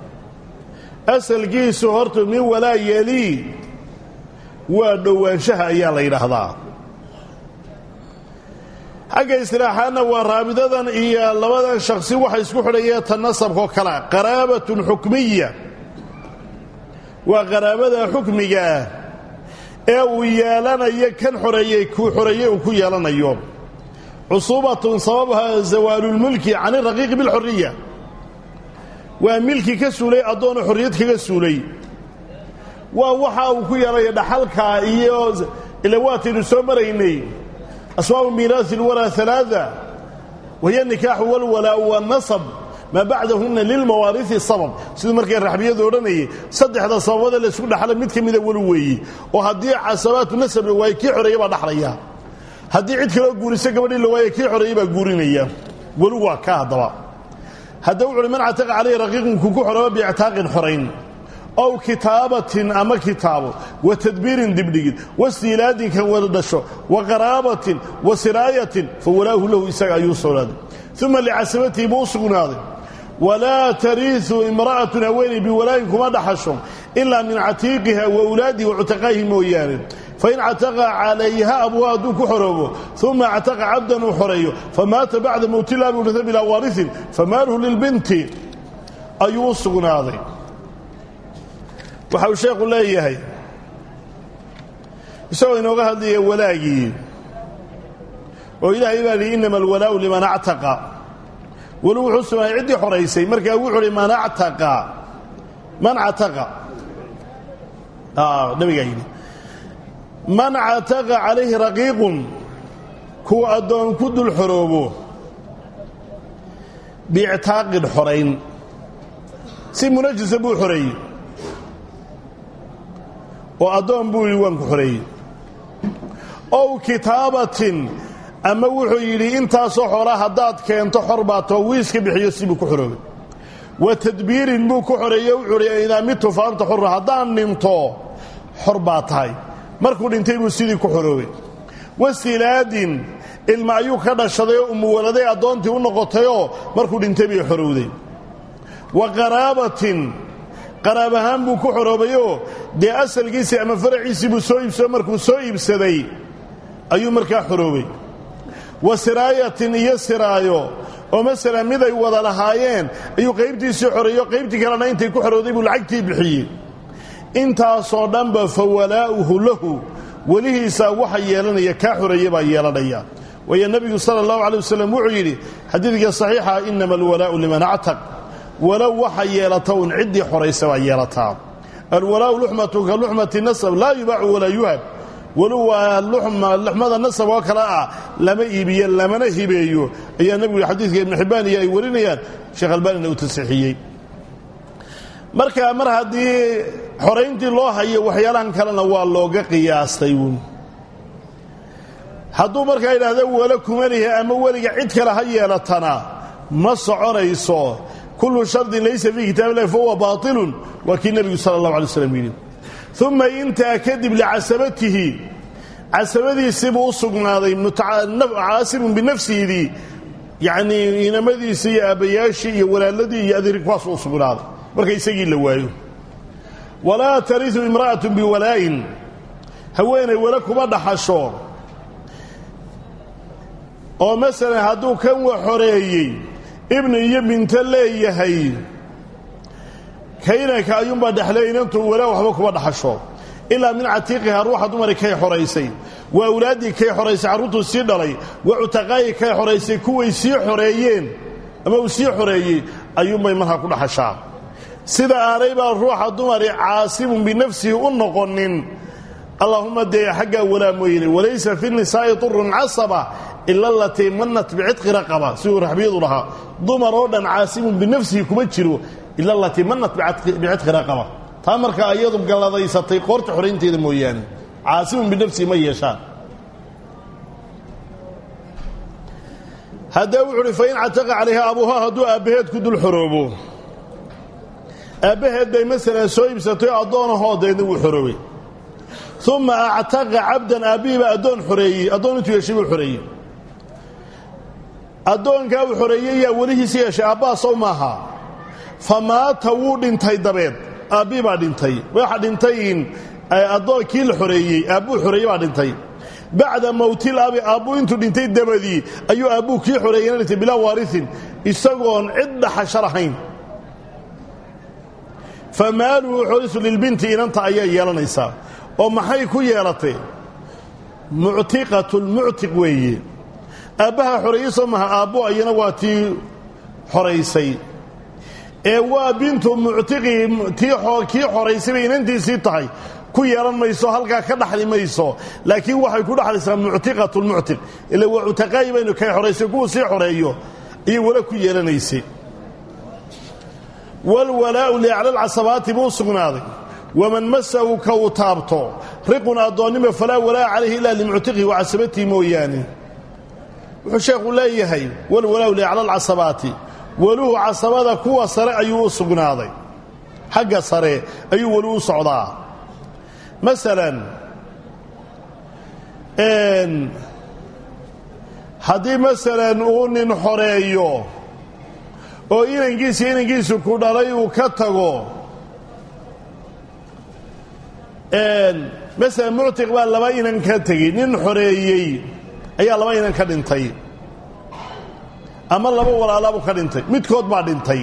asalkiisu horta min walaa yelii waa dhowaanshaha ayaa la yidhaahdaa xagga istilaaxaadna waa raabidadan iyo labadan shakhsi waxa isku xidhaya ta nasabkao kale qaraabatun xukmiya waa qaraabada xukmigaah ee uu yeelanayo kan xoreeyey kuu xoreeyey uu ku yeelanayo cusuubatun sababha zawaalulmulki can iraqiiqi bilxuriya waa milki ka suulay addoonu xorriyad kaga suulay waa waxa uu ku yeelaya dhaxalka iyo ila waataynu soo maraynay asbaabu miiraasi lwalaa alaaa wahiya nikaaxu walwalaau wanasab maa bacdahunna lilmawaariisi sabab siduu markay raxbiyadu odhanayay saddexda sababada laysku dhaxla mid ka mida weli weeye oo haddii casabaatu nasab la waaye kii xoreeya baa dhaxlaya haddii cid kaloo guuriso gabadhii la waaye kii xoreeya baa guurinaya weli waa ka haddaba hadda wuxu uhi man cataqa calayhi raqiiqun kuku xorooba biictaaqin xorayn ow kitaabatin ama kitaabo wa tadbiirin dibdhigid wastiilaadin kan wada dhasho wa qaraabatin wa siraayatin fa walaahu lahu isaga ayuu sugnaaday uma licasabatihi buu u sugnaaday walaa tariisu imra'atun haweeney biwalaayin kuma dhaxasho ilaa min catiiqiha wa wlaadihi wa cutaqaahi mooyaane fain cataqa calayha abuha hadduu ku xoroobo uma cataqa cabdan uu xoreeyo famaata bacda mowtilaabi urita bilaa waarisin famaaluhu lilbinti ayuu u sugnaaday waxa uu sheekhu leeyahay isagoo inooga hadlaya walaagii oo ilaahay baa lihi innama alwalaa'u liman actaqa weli wuxuu sugnaaday ciddii xoraysay markaa wuxuu hi man actaqa man cataqa nabigaa yidhi man cataqa calayhi raqiiqun kuwa addoon ku dul xoroobo biictaaqin xorayn si munajisa buu xoreeyey oo addoon buu yidhi waan ku xoreeyey ow kitaabatin ama wuxuu yidhi intaasoo xora haddaad keento xor baa too wiiska bixiyo sibuu ku xoroobay wa tadbiirin buu ku xoreeye wuxuu hi idaa mitu fa anta xurra haddaan dhinto xor baa tahay markuu dhintay buu sidii ku xoroobay wasilaadin ilma ayuu ka dhashaday oo umuwaladay addoontii u noqotayoo markuu dhintay bay xorowday wa qaraabatin qaraab ahaan buu ku xoroobayoo dee asalkiisii ama faraciisii buu soo iibsado markuu soo iibsaday ayuu markaa xoroobay wa siraayatin iyo siraayo oo masalan mid ay wada lahaayeen ayuu qaybtiisii xoreeyo qaybtii kalena intay ku xorowday buu lacagtii bixiyey intaasoo dhanba fa walaa'uhu lahu welihiisaa waxa yeelanaya kaa xoreeye baa yeelanaya waayo nebigu sala allahu calay wasalam wuxuu yidhi xadiidka saxiixa innama alwalaa'u liman actaq walow waxa yeelata un ciddii xoraysa baa yeelataa alwalaa'u luxmatu ka luxmati nasab laa yubaacu walaa yuhab walow waa luxmada nasab oo kale ah lama iibiyo lamana hibeeyo ayaa nebigu xadiidka ibnu xibbaan iyo ay warinayaan sheekh albaanina uu tasixiyey marka mar haddii xorayntii loo hayo waxyaalahan kalena waa looga qiyaastay uun hadduu markaa yidhaahda wala kuma lihi ama weliga cid kale ha yeelatana ma soconayso kullu shardin laysa fii kitaab illahi fahuwa baatilun waa kii nebigu sala allahu alay slam yidhi uma intaa kadib licasabatihi casabadiisiibuu u sugnaaday caasibun binafsihiidii yacnii inamadiisii iyo aabbayaashii iyo walaaladii iyo adeeri kuwaasuu u sugnaaday marka isagii la waayo walaa tarisu imra'atu biwalaa'in haweenay wala kuma dhaxasho oo masalan hadduu kan wa xoreeyey ibni iyo binto leeyahay kaynanka ayuunbaa dhexlay inantu walaa waxba kuma dhaxasho ilaa min catiiqiha ruuxa dumari kay xoraysay waa awlaaddii kay xoraysay carruurtuu sii dhalay waa cutaqaayi kay xoraysay kuway sii xoreeyeen ama uu sii xoreeyey ayuunbay markaa ku dhaxashaa sida aanay baa ruuxa dumari caasibun binafsihi u noqonin allaahuma dee xaggaa walaa mooyne walaysa fi nisaa'i turun casaba ila alatii manat bicitqi raqaba siduu raxbiyadu lahaa dumar oo dhan caasibun binafsihi kuma jiro ila alatii manat bicitqi raqaba taa markaa iyadu galladaysatay qoorta xoraynteeda mooyaane caasibun binafsihi ma yeeshaan haddee wuxu uhi fain cataqa calayha abuuhaa hadduu aabbaheed ku dul xoroobo aabbaheed bay masalan soo iibsatay addoonahoo deedna wuu xoroobay uma actaqa cabdan aabbihii addoon xoreeyey addoon intuu yeeshay buu xoreeyey addoonkaa uu xoreeyey yaa welihiisi yeeshay aabbaha sow maaha fa maata wuu dhintay dabeed aabbihii baa dhintay waxa dhintay addoonkii la xoreeyey aabbuu xoreeyey baa dhintay bacda mowtil abi aabbuu intuu dhintay dabadii ayuu aabbuu kii xoreeyeyna dhintay bilaa waariin isagoon cid dhaxasho lahayn fa maaluhu xorisu lilbinti inanta ayaa yeelanaysaa oo maxay ku yeelatay muctiqatulmuctiq weeye aabbaha xoreeye soo maha aabbo ayana waa tii xoraysay ee waa bintu muctiqii kii xoraysay bay inantiisii tahay ku yeelan mayso halkaa ka dhaxli mayso laakiin waxay ku dhaxlaysaa muctiqatulmuctiq ila waa cutaqaayi baynu kay xoraysay kuwuu sii xoreeyo ayay wala ku yeelanaysay walwalaa'u liacla alcasabaati buu sugnaaday waman masahu ka uu taabto riqun addoonnimo falaa walaa'a calayhi ilaa limuctiqihi wa casabatihi mooyaane wuxuu sheekhu leeyahay walwalaa'u liacla alcasabaati waluhu casabada kuwa sare ayuu u sugnaaday xagga sare ayuu weli u socdaa masalan haddii masalan uu nin xoreeyo oo inankiisa inankiisu ku dhalay uu ka tago masalan muctiq baa laba inan ka tegey nin xoreeyey ayaa laba inan ka dhintay ama laba walaalaabu ka dhintay midkood baa dhintay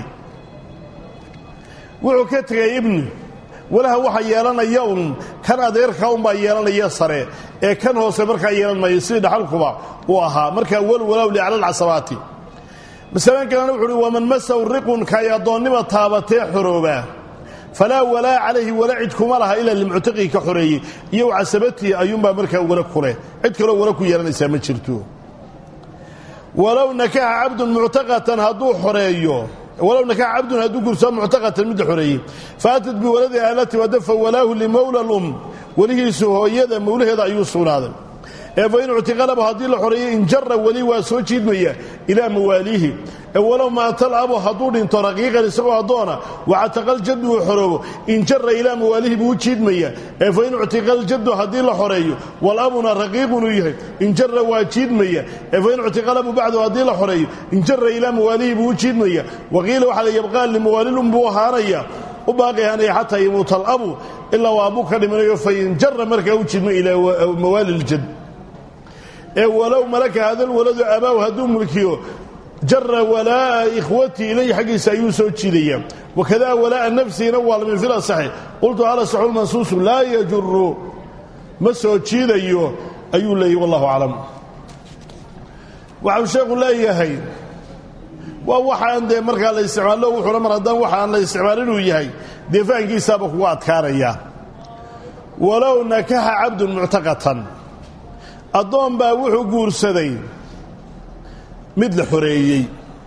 wuxuu ka tegay ibni walaha waxa yeelanaya un kan adeerka unbaa yeelanaya sare ee kan hoose markaa yeelan maayo sidii dhaxalkuba uu ahaa markaa walwalow li cala alcasabaati masalan kalena wuxu uhi waman masaw riqun kaay addoonnima taabatee xorooba falaa walaa calayhi wala cid kuma laha ilaa limuctiqii ka xoreeyey iyo casabatii ayuunbaa markaa wala kuleh cid kaloo wala ku yeelanaysaa ma jirto walow nakaxa cabdun muctaqatan hadduu xoreeyo walow nakaxa cabdun hadduu gursoo muctaqatan midda xoreeyey faatad biwaladi aalati wadafa walaahu limowla lum welihiisu hooyada mowlaheeda ayuu sugnaaday ee fa in uctiqalaba haddii la xoreeyo injara weli waa soo jiidmaya ilaa mawaaliihi ee walow maatal abo hadduu dhinto raqiiqan isagoo addoona wacataqal jaddu uu xoroobo injara ilaa mawaalihi buu u jiidmaya ee fa in uctiqal jaddu haddii la xoreeyo walabuna raqiiqunuu yahay injara waa jiidmaya ee fa in uctiqalabu bacdu haddii la xoreeyo injara ilaa mawaalihi buu u jiidmaya waqiila waxaa la yabqaa limawaalilum buu ahaanaya u baaqi ahaanaya xataa yamuuta alabu ilaa waa abuu ka dhimanayo fa injara markaa u jiidma ilaa mawaali ljad ee walow malaka hadalwaladu abaaw hadduu mulkiyo jara walaa'a ikhwatii ilayhi xaggiisa ayuu soo jiidaya wakadaa walaa'a nafsihina waa lamin fil asaxi qultu alasaxu lmansuusu laa yajuru ma soo jiidayo ayuu leeyahy wallahu aclam waxau sheekhu leeyahay waa waxaan dee markaa la isticmaalo wuxuuna mar haddaan waxaan la isticmaal inuu yahay dee fahankiisaaba kuga adkaanaya walow nakaxa cabdun muctaqatan addoon baa wuxuu guursaday mid la xoreeyey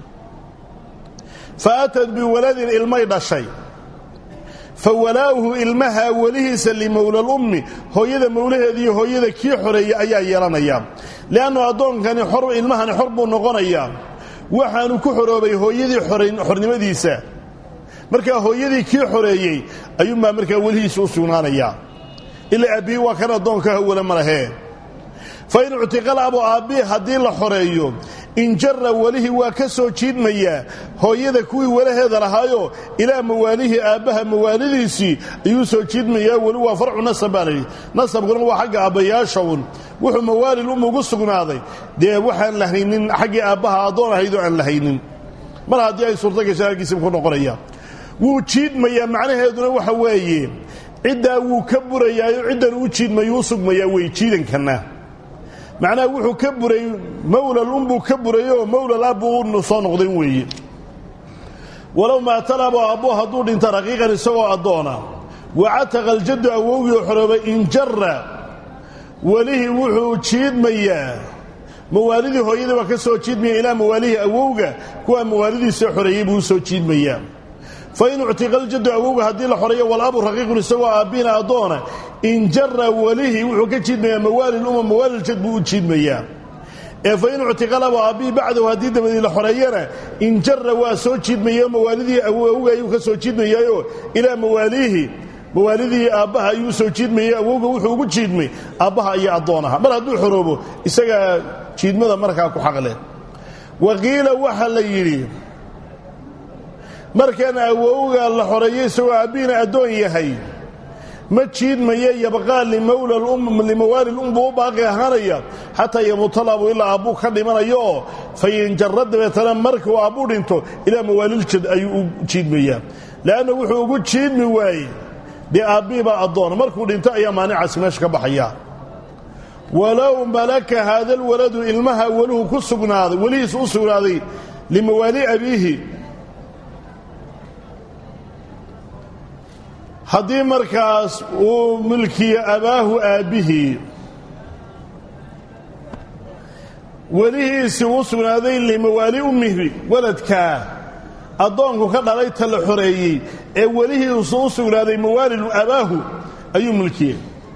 fa atad biwaladin ilmay dhashay fa walaa'uhu ilmaha welihiisa limowlalummi hooyada mowlaheediiyo hooyada kii xoreeyey ayaa yeelanaya li'annu addoonkani xor ilmahani xor buu noqonayaa waxaanu ku xoroobay hooyadii xornimadiisa markaa hooyadii kii xoreeyey ayuunbaa markaa welihiisa u sugnaanayaa ilaa aabbihi waa kan addoonka hawala ma lahee fa in uctiqal abo aabbihi haddii la xoreeyo injara welihii waa ka soo jiidmayaa hooyada kuwii walaheeda lahaayo ilaa mawaalihii aabbaha mawaalidiisii ayuu soo jiidmayaa weli waa farcu nasab baa layidhi nasabkuna waa xagga aabbayaasha un wuxuu mawaalil um ugu sugnaaday dee waxaan lahaynin xaggii aabbaha addoon ahaydoo aan lahaynin mar haddii ay suurto gashaan halkiisiba ku noqonaya wuu jiidmayaa macnaheeduna waxa weeye ciddaa wuu ka burayaayo ciddan uu jiidmayuu u sugmayaa wey jiidankanna macnaha wuxuu ka buray mawlal unbuu ka burayoo mawlal abbuu soo noqdan weeye walow maatalabo abbo hadduu dhinta raqiiqan isagoo addoona wacataqa aljaddu awowgii oo xoroobay injara welihii wuxuu jiidmayaa mawaalidii hooyadii waa ka soo jiidmaya ilaa mawaalihii awowga kuwaa mawaalidiisa xoreeyey buu u soo jiidmayaa fa in uctiqa aljaddu awowga haddii la xoreeyo walabu raqiiqun isagoo aabbina addoona injara welihii wuxuu ka jiidmayaa mawaalil uma mawaaliljad buu u jiidmayaa ee fa in uctiqalabo aabbihii bacdahu haddii dabadii la xoreeyana injara waa soo jiidmayaoo mawaalidii awowga ayuu ka soo jiidmayaayoo ilaa mawaaliihi mawaalidii aabbaha ayuu soo jiidmayay awowga wuxuu ugu jiidmay aabbaha iyo addoonaha mar hadduu xoroobo isagaa jiidmada markaa ku xaqleh waqiila waxaa la yidhi markan awowga la xoreeyo isagoo aabbihiina addoon yahay ma jiidmaya yabqaa limawaali lum buu u baaqi ahaanaya xataa yamutalabu ilaa aabbuu ka dhimanayo oo fayinjara dabeetana markuu aabbuu dhinto ilaa mawaaliljad ayuu u jiidmayaa le'anna wuxuu ugu jiidmi waayey dee aabbihii baa addoona markuu dhinto ayaa maanicaasi meesha ka baxaya walow malaka haadalwaladu ilmaha weluhu ku sugnaaday welihiis u sugnaaday limawaali abiihi haddii markaas uu milkiyo abaahu aabbihii welihiisii u sugnaaday limawaali ummihi waladkaa addoonku ka dhalay ta la xoreeyey ee welihiisu u sugnaaday mawaalilu abaahu ayuu milkiyey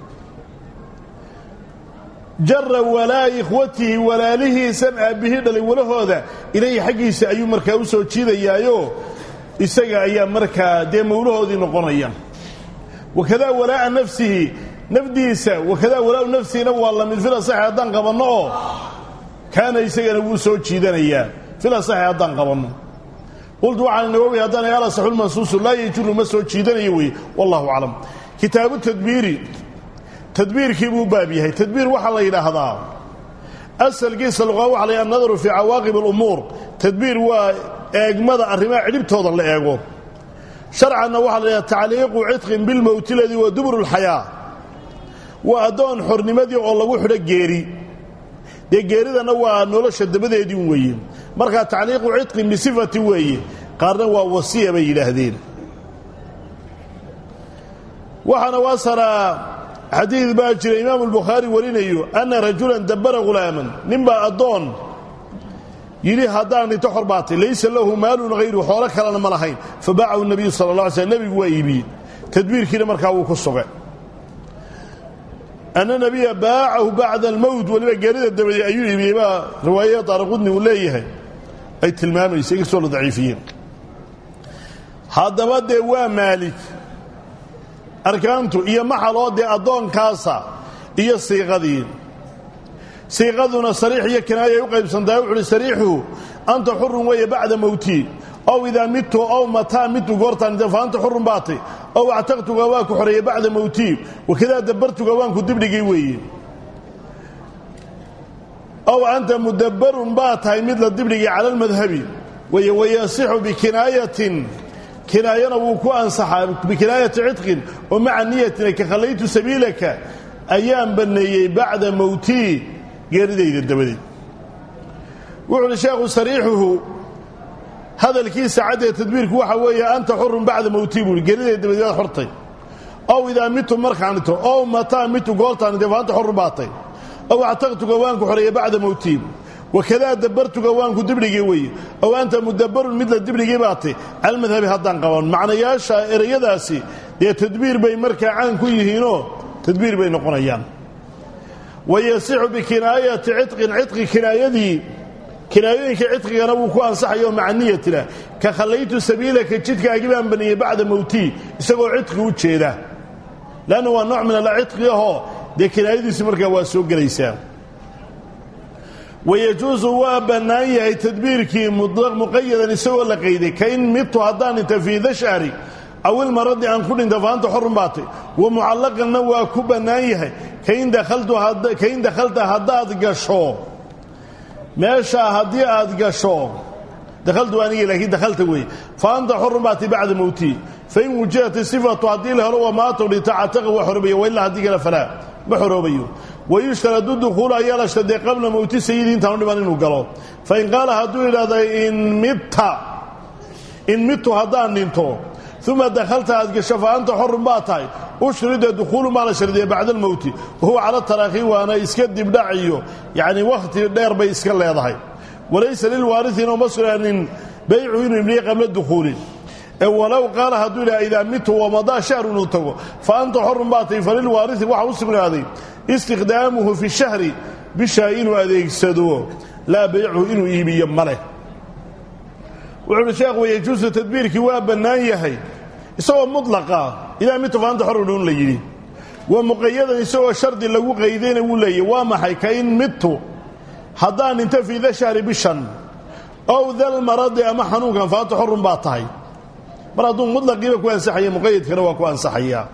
jara walaa ikhwatihi walaalihiisan aabbihii dhalay walahooda ilayhi xaggiisa ayuu markaa u soo jiidayaayo isaga ayaa markaa dee mawlahoodii noqonaya wakadaa walaa'a nafsihi nafdiisa wakadaa walaa'u nafsihina waa lamid fil asaxi haddaan qabanno oo kaana isagana wuu soo jiidanayaa fil asaxi haddaan qabanno qultu waxaan inaga ogahay haddaan al asaxulmansuusu laa yejuru ma soo jiidanayo weye wallahu aclam kitaabu tadbiiri tadbiirkii buu baab yahay tadbiir waxaa la yidhaahdaa asalkiisa luqaa waxa la annadaru fii cawaaqib alumuur tadbiir waa eegmada arrimaha cidhibtooda la eego sharcanna waxaa la yidhaha tacliiqu cidqin bilmowti ladii waa duburu lxayaa waa addoon xornimadii oo lagu xidho geeri dee geeridana waa nolosha dabadeedii weeye markaa tacliiqu cidqin bisifati weeye qaarna waa wasiya bay yidhaahdeen waxaana waasaraa xadiid baa jira imaamu albukhaari warinayo anna rajulan dabbara hulaaman ninbaa addoon yidhi haddaan dhinto xor baatay laysa lahu maalun hayru xoolo kalena ma lahayn fa baacahu nabiyu sala la alay slm nebigu waa iibiyey tadbiirkiina markaa wuu ku sugay anna nebiya baacahu bacda almowt weliba geerida dabadeed ayuu iibiyey baa riwaayada daaraqudni uu leeyahay ay tilmaamaysa inkastoo la daciifiyeen haddaba dee waa maalik arkaantu iyo maxaloo dee addoonkaasa iyo siiqadii siiqaduna sariix iyo kinaayay u qaybsantahay wuxu uhi sariixu anta xurun weeye bacda mowtii ow idaa midtu ow mataa midtu goortaan fa anta xurun baatay ow actaqtuga waa ku xoreeyey bacda mowtii wakadaa dabbartuga waanku dibdhigay weeye ow anta mudabbarun baa tahay mid la dibdhigay cala almadhabi weye wayasixu bikinaayatin kinaayana wuu ku ansaxaa bikinaayati cidqin oo maca niyatina ka khallaytu sabiilaka ayaan banneeyey bacda mowtii geeridayda dabadeed wuxu uhi sheekhu sariixuhu hadalkiisa caddee tadbiirku waxa weeye anta xurun bacda mowtii buuhi geeridayda dabadeed waad xortay ow idaa mitu markaan dhito ow mataa mitu goortaan dhintay fa anta xurun baatay ow actaqtuga waanku xoreeyey bacda mowtii wakadaa dabbartuga waanku dibdhigay weeye ow anta mudabbarun mid la dibdhigay baatay calmadhabi haddaan qaban macnayaasha ereyadaasi dee tadbiir bay markaa caan ku yihiinoo tadbiir bay noqonayaan wayasixu bikinaayati cidqin cidqi kinaayadii kinaayooyinka cidqigana wuu ku ansaxayo maca niyatina ka khallaytu sabiilaka jidkaagi baan baniyey bacda mowtii isagoo cidqi u jeeda leanna waa nooc min alcidqi ahoo dee kinaayadiisi markaa waa soo gelaysaa wayajuusu waa bannaan yahay tadbiirkii muqayadan isagoo la qayday kain midtu haddaan dhinta fii dashari aw ilmaradi aan ku dhinta faanta xorun baatay wa mucallaqanna waa ku bannaan yahay kain dakhalta haddaad gasho meeshaa haddii aad gasho dakhaltu anigi laakiin dakhalta weeye fa anta xorun baatay bacda mowtii fain wujihat sifatu haddii la helo wamaatow dhinta cataqa waa xorobaya wa ilaa haddii kale falaa ma xoroobayo wayushtaradu dukhuulu ayaa la sharday qabla mowti sayidi intaanu dhiban inuu galo fain qaala hadduu yidhahda in midta in midtu haddaan dhinto uma dakhalta aad gasho fa anta xorun baa tahay ushrida dukhuulu maa la shardiya bacda almowti wahuwa cala taraakhi waana iska dibdhac iyo yacni wakhti dheer bay iska leedahay walaysa lilwaariثiina uma sugaanin baycu inuu ibliye qabla dukhuuli ee walow qaala hadduu yidhaha idaa mitu wamadaa shahr inuu tago fa anta xorun baa tahay falilwaariثi waxaa u sugnaaday istiqdaamuhu fi shahri bishaa inuu adeegsado laa baychu inuu iibiyo ma leh wuxuu uhi sheekhu wayajuusu tadbiirkii waa bannaan yahay isagoo mudlaqa idaa mitu fa anta xorun un la yidhi waa muqayadan isagoo shardi lagu qaydayna wuu leeyahy waa maxay ka in midtu haddaan dhinto fii da shahri bishan ow dalmaradi ama xanuunkan fa anta xorun baa tahay mar hadduu mudlaqiiba ku ansaxaya muqayadkana waa ku ansaxayaa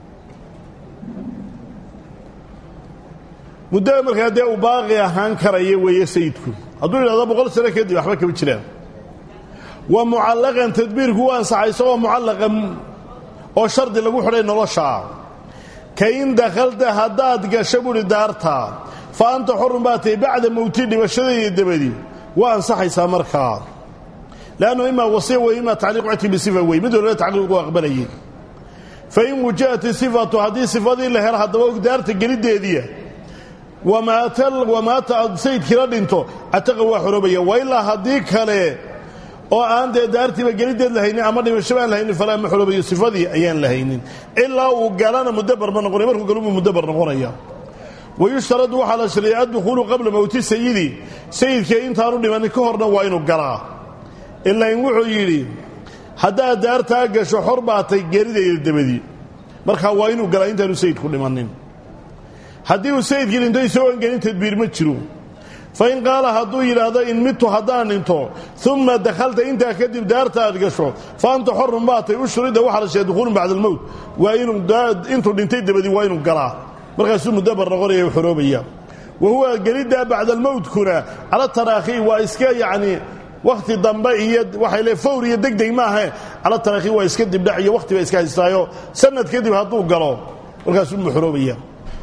muddada markaa dee uu baaqi ahaan karaya weeye sayidku hadduu yidhahdo boqol sano kadib waxba kama jiraan wa mucallaqan tadbiirku u ansaxay isagoo mucallaqa oo shardi lagu xidhay noloshaa ka in dakhalta haddaad gasho buhi daarta fa anta xorun baa tahay bacda mowti dhibashadayda dabadi waa ansaxaysaa markaa leannu imaa wasiya wey imaa tacliiqu cidki bisifa wey mid walba tacliiqu aqbalayay fa in wujihat isifatu haddii sifadii la helo haddaba og daarta geliddeediya wamaata aad sayidkiila dhinto cataqa waa xoroobaya wa ilaa haddii kale oo aan dee daartiiba gelideed lahaynin ama dhimasho baan lahaynin falaa ma xoroobayo sifadii ayaan lahaynin ilaa uu galana mudabar ma noqonaya markuu galubuu mudabar noqonaya wayushtaradu waxaa la shariyay addukuulu qabla mowti sayidi sayidka intaanu dhimanin ka horna waa inuu galaa ilaa in wuxuu yidhi haddaad daartaa gasho xor baatay geeridayda dabadii markaa waa inuu galaa intaanu sayidku dhimannin haddii uu sayidkii dhinto isagoon gelin tadbiir ma jiro fa in qaala hadduu yidhaahdo in midtu haddaan dhinto uma dakhalta intaa kadib daarta aad gasho fa anta xorun baatay ushrida waxaa la sheegay dukuulun bacda almowt waa inuu intuu dhintay dabadii waa inuu galaa markaasuu mudabar noqonaya u xoroobaya wa huwa geliddaa bacda almowtkuna cala taraakhi waa iska yacni wakhti dambe iyo waxay le fawr iyo degdeg maahe cala taraakhi waa iska dibdhac iyo wakhti ba iska haystaayo sanad kadib hadduu galo markaasuu mu xoroobaya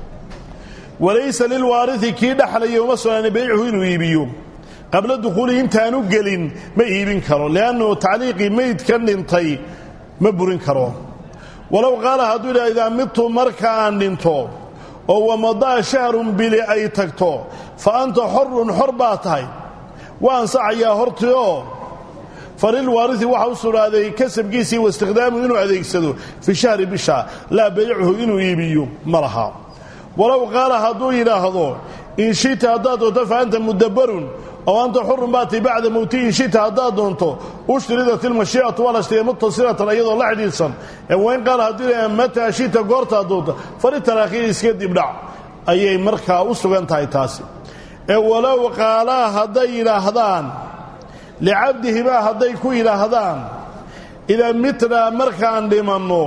walaysa lilwaariثi kii dhaxlaya uma sugnaana baycuhu inuu iibiyo qabla dukhuulihi intaanu gelin ma iibin karo liannahu tacliiqii meydka dhintay ma burin karo walow qaala hadduu yidhaha idaa midtu marka aan dhinto oo wamadaa shahrun bili ay tagto fa anta xorun xor baa tahay waa ansaxayaa hortii oo falilwaariثi waxa u sugnaaday kasabkiisii waistikhdaamuhu inuu adeegsado fi shahri bisha laa baycuhu inuu iibiyo ma laha walow qaala hadduu yidhaahdo in shita haddaad doonto fa anta mudabarun oo anta xurun baatay bacda mowti in shita haddaad doonto ushtridat ilmashiicatu waa la shtigay mutasilatan iyadoo la xidhiidhsan ee wayn qaala hadduu yidhahda mataa shita goortaad doonto falitaraakhii iska dibdhac ayay markaa u sugan tahay taasi ee walow qaalaa hadday yidhaahdaan licabdihimaa hadday ku yidhaahdaan idaa mitnaa markaan dhimanno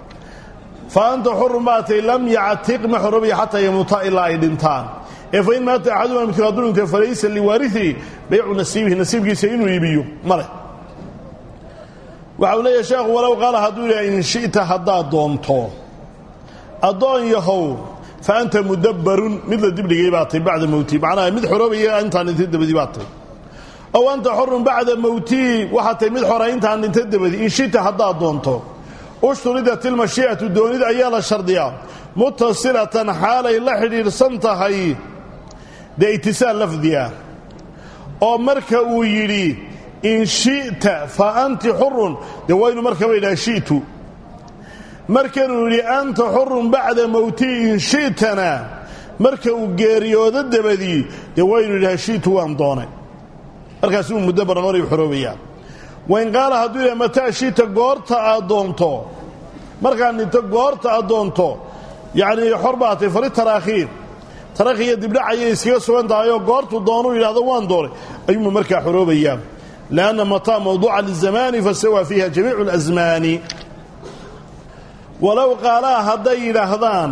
fa anta xurun baatay lam yactiq ma xorobaya xataa yamuuta ilaa ay dhintaan ee fain maata axaduma midkood hadduu dhintay falaysa liwaariihi baycu nasiibihi nasiibkiisa inuu iibiyo ma leh waxa uu leeyahay sheekhu walow qaala hadduu yidhaha in shi'ta haddaad doonto addoon yahow fa anta mudabbarun mid la dibdhigay baa tay bacda mowtii macnaha mid xoroobaya intaan dhintay dabadii baa tay ow anta xorun bacda mowtii waxaa tay mid xora intaan dhintay dabadii in shita haddaad doonto ushturidat ilmashiicatu doonida ayaa la shardiyaa mutasilatan xaalay la xidhiidhsan tahay dee itisaal lafdiga oo marka uu yidhi in shi'ta fa anti xurun dee waa ynu markaba yidhaha shi'tu markanuu yidhi anta xurun bacda mowtii in shi'tana marka uu geeriyoodo dabadii dee waynu yidhaha shi'tu waan doonay markaas uu muddo barnoori xoroobayaa wain qaala hadduu yidhaha mataa shi'ta goorta aad doonto markaan dhinto goorta aad doonto yacnii xor baatay fali taraakhiir tarakhiya dibdhac ayay iskaga sugan tahay oo goortuu doonuu yidhahdo waan doonay ayuuma markaa xoroobayaa lianna mataa mawduuca lizamaani fasawa fiiha jamiicu اlasmaani walow qaalaa hadday yidhaahdaan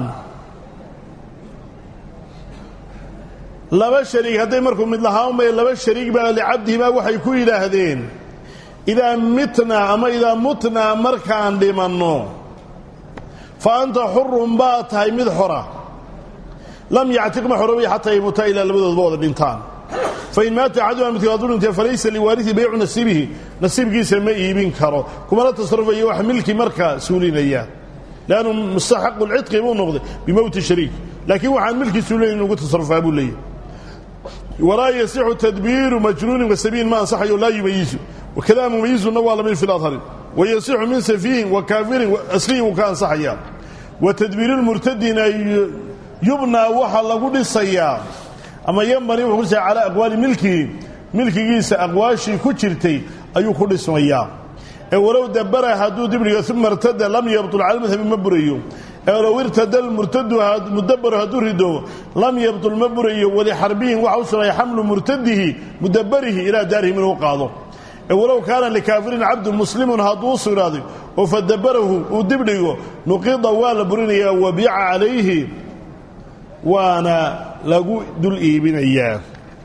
laba shariig hadday markuu mid lahaanmay laba shariig baa licabdihimaa waxay ku yidhaahdeen idaa mitnaa ama idaa mutnaa markaan dhimanno fa anta xurun baa tahay mid xora lam yactiq ma xoroobaya xataa yamuuta ilaa labadoodba wada dhintaan fain maata axaduma midkood hadduu dhintay falaysa liwaarihi baycu nasiibihi nasiibkiisa ma iibin karo kumana tasarrufayo wax milki markaa suulinaya lannu mustaxaqu lcidqi buu noqday bimowti shariik laakiin waxaan milkii suulinayn inugu tasarufaa buu leeyahy walaa yasixu tadbiiru majnuunin wasabiin ma ansaxayo laa yumayizu wakada mumayizuna waa lamid fi ladhari wayasixu min safiihin wa kaafirin aslihi wuu ka ansaxayaa wa tadbiiru lmurtadina yubnaa waxaa lagu dhisayaa ama yambani wuxuu ku dhisaya calaa aqwaali milkihi milkigiisa aqwaashii ku jirtay ayuu ku dhismayaa ee walow dabara hadduu dibdhigo uma irtada lam yabtul cala madhabi ma burayo ee low irtada murtadu mudabaru hadduu rido lam yabtul ma burayo walixarbihin waxa u sugnaya xamlu murtadihi mudabarihi ilaa daarihim inuu qaado ee walow kaana likaafirin cabdu muslimun hadduu u sugnaaday oo fadabarahu uu dibdhigo nuqida waa la burinayaa wabiica calayhi waana lagu dul iibinayaa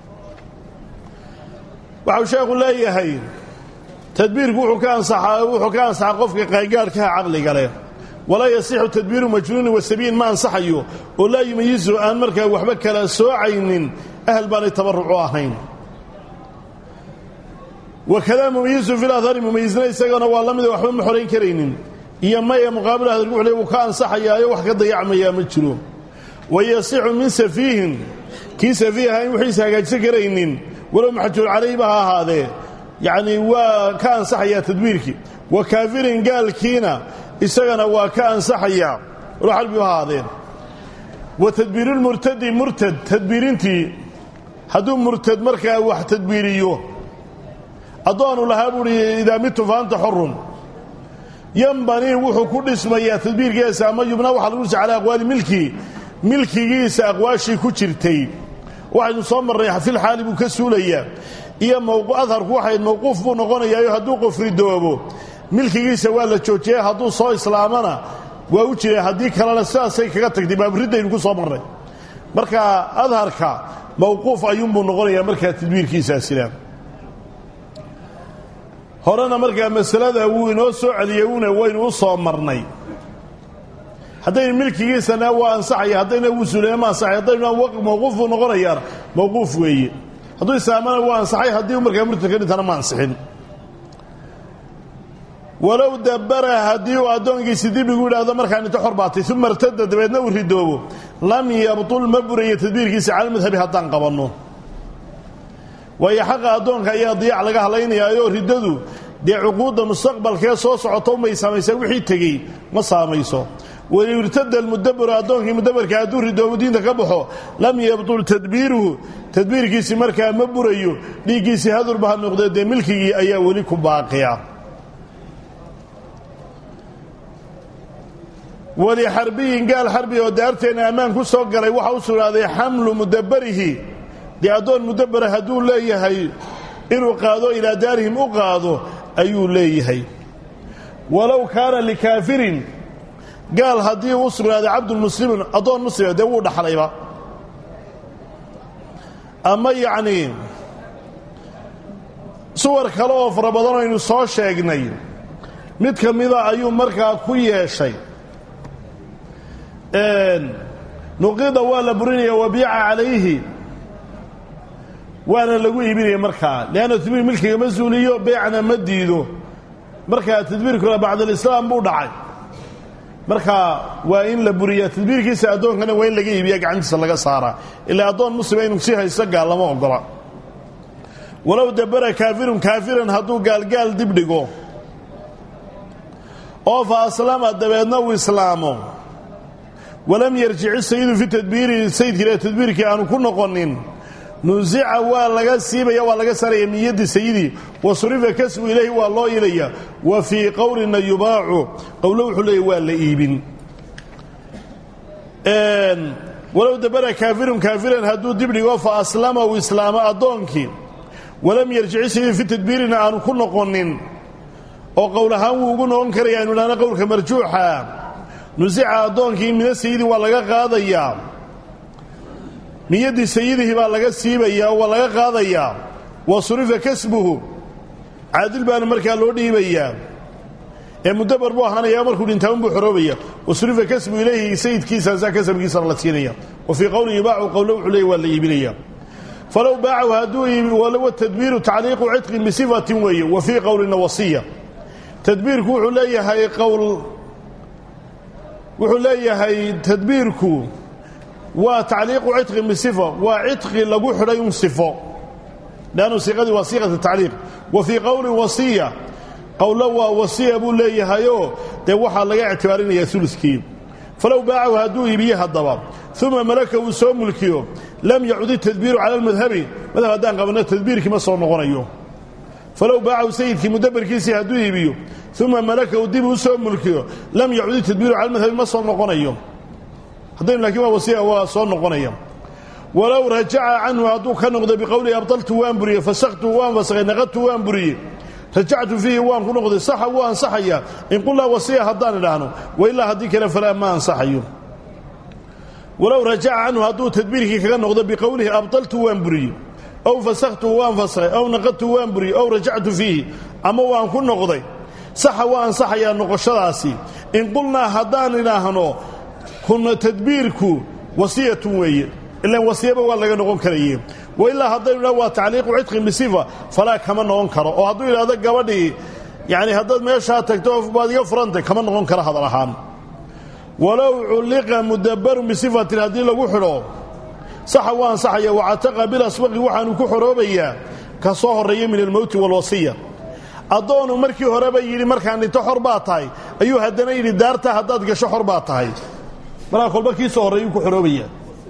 waxau sheekhu leeyahay tadbiirku wuxuu ka ansaxaa wuxuu ka ansaxaa qofka qaangaarhkaha caqliga leh walaa yasixu tadbiiru majnuunin wasabiin ma ansaxayo oo laa yumayizu aan markaa waxba kala soocaynin ahal baanay tabarucu ahayn wakadaa mumayizu fi lahari mumayizna isagana waa la mida waxba ma xorayn karaynin iyo maya muqaabil hadalku wuxuu le wuu ka ansaxayaayo wax ka dayacmayaa ma jiro wayasixu min safiihin kii safiih ahaa in wixiisa hagaajsan karaynin walow maxajuur calayhba ha ahaadee yacnii waa ka ansaxayaa tadbiirkii wa kaafirin gaalkiina isagana waa ka ansaxayaa walow xalbi u ahaadeen wa tadbiirulmurtadi murtad tadbiirintii hadduu murtad markaa wax tadbiiriyo addoonu lahaa buuhi idaa mitu fa anta xorun yambanii wuxuu ku dhismayaa tadbiirkiisa ama yubnaa waxaa lagu dhisa calaa aqwaali milki milkigiisa aqwaashii ku jirtay waxaynu soo marnay fil xaali buu ka suulayaa iyo adharku waxay mawquuf buu noqonayaayo hadduu qof ridoobo milkigiisa waa la joojiyay hadduu soo islaamana waa u jiray haddii kalena sidaasay kaga tagtay baaburiddaynu ku soo marnay marka adharka mawquuf ayuunbuu noqonayaa markaa tadbiirkiisaasina horena markaa masalada wuu inoo soo celiyey una waynu u soo marnay haddaynu milkigiisana waa ansaxaya haddayna wuu suulaya ma ansaxay haddaynu mawquuf buu noqonayaana mawquuf weeye hadduu islaamana waa ansaxay haddii markaa murtad ka dhintana ma ansixin walow dabbara haddii uu addoonkiisi dib igu yidhaahdo markaan inta xor baatay uma irtada dabeedna uu ridoobo lam yabtul ma burayo tadbiirkiisa cala madhabi haddaan qabanno waayo xaqa addoonka ayaa diyac laga hadlaynayaayoo riddadu dee cuquudda mustaqbalkee soo socota umay saamaysaa wixii tegey ma saamayso walow irtada almudabaru addoonkii mudabarka hadduu ridoobo diinta ka baxo lam yabtul tadbiiruhu tadbiirkiisi markaa ma burayo dhiiggiisii hadurba ha noqdee dee milkigii ayaa weli ku baaqiya weli xarbiyin gaal xarbi oo daarteenna ammaan ku soo galay waxa u sugnaaday xamlu mudabarihi dee addoon mudabara hadduu leeyahay inuu qaado ilaa daarihim u qaado ayuu leeyahay walow kaana likaafirin gaal haddii u sugnaaday cabdulmuslimin addoon muslima dee wuu dhaxlayba ama yacnii suwar kale oo fara badan aynu soo sheegnay mid ka mida ayuu markaa ku yeeshay nuqida waa la burinaya wabiica calayhi waana lagu iibinaya markaa leanna tadbiir milkiga ma suuliyo beecna ma diido markaa tadbiirkuna bacdalislaam buu dhacay markaa waa in la buriyaa tadbiirkiisa addoonkana waa in laga iibiya gacantiisa laga saaraa ilaa addoon muslima inuu si haysto gaal lama ogola walow dabara kaafirun kaafiran hadduu gaalgaal dib dhigo oo fa aslama dabeedna uu islaamo walam yarjici sayidu fi tadbiiri sayidkiila tadbiirkii aanu ku noqonin nusica waa laga siibaya waa laga saaraya min yaddi sayidii wa surifa kasbu ilayhi waa loo ilaya wa fii qowlina yubaacu qowlo wuxuu leeya waa la iibin walow dabara kaafirun kaafiran hadduu dib dhigo fa aslama uu islaamo addoonkii walam yarjici sayidu fi tadbiirina aanu ku noqonin oo qowl ahaan wuu ugu noqon karaya aynu idhahna qowlka marjuuxa nusica addoonkii mina sayidi waa laga qaadayaa min yaddi sayidihi baa laga siibayaa oo waa laga qaadayaa wa surifa kasbuhu caadil baana markaa loo dhiibayaa ee mudabar buu ahaanaya markuu dhintaa unbuu xoroobaya wa surifa kasbu ilayhi sayidkiisaasaa kasabkiisana la siinaya wa fii qowlin yubaacu qowlo wuxuu leeya waa la iibinaya falow baacahu hadduu iibi walowa tadbiiru tacliiqu cidqin bisifatin weeye wa fii qowlina wasiya tadbiirku wuxuu leeyahay qowl wuxuu leeyahay tadbiirku waa tacliiqu cidqin bisifa waa cidqi lagu xidhay un sifo leannu siiqadii waa siiqat tacliiq wa fii qowlin wasiya qowlo waa wasiya buu leeyahayoo dee waxaa laga ictibaarinaya uluskii falow baacahu hadduu iibiye haddaba uma malaka uu soo mulkiyo lam yacud itadbiiru cala almadhabi madhab haddaan qabanno tadbiirkii ma soo noqonayo falow baacahu sayidkii mudabarkiisii hadduu iibiyo uma malaka uu dib u soo mulkiyo lam yacud itadbiiru cala almadhabi ma soo noqonayo haddaynu laakiin waa wasiya waa soo noqonaya walow rajaca canhu hadduu ka noqdo biqowlihi abdaltu waan buriyey fasaktu waan fasakhay naqadtu waan buriyey rajactu fiihi waan ku noqday saxa wuu ansaxayaa in qulnaa wasiya haddaan idhaahno wailaa haddii kale falaa ma ansaxayo walow rajaca canhu hadduu tadbiirkii kaga noqdo biqowlihi abdaltu waan buriyey ow fasakhtu waan fasakhay ow naqadtu waan buriyey ow rajactu fiihi ama waan ku noqday saxa waa ansaxayaa noqoshadaasi in qulnaa haddaan idhaahno kuna tadbiirku wasiyatun weeye ilaan wasiyaba waa laga noqon karaye wailaa haddaynu idhah waa tacliiqu cidqin bisifa falaa kama noqon karo oo hadduu idhahdo gabadhii yacni haddaad meeshaa tagto baad iga furantay kama noqon karo hadal ahaan walow culliqa mudabarun bisifatin haddii lagu xidho saxa waa ansaxaya wacataqa bilasbaqi waxaanu ku xoroobayaa ka soo horreeya min almowti waalwasiya addoonu markii horeba yidhi markaan dhinto xor baa tahay ayuu haddana yidhi daarta haddaad gasho xor baa tahay markaa kolba kii soo horreeyuu ku xoroobaya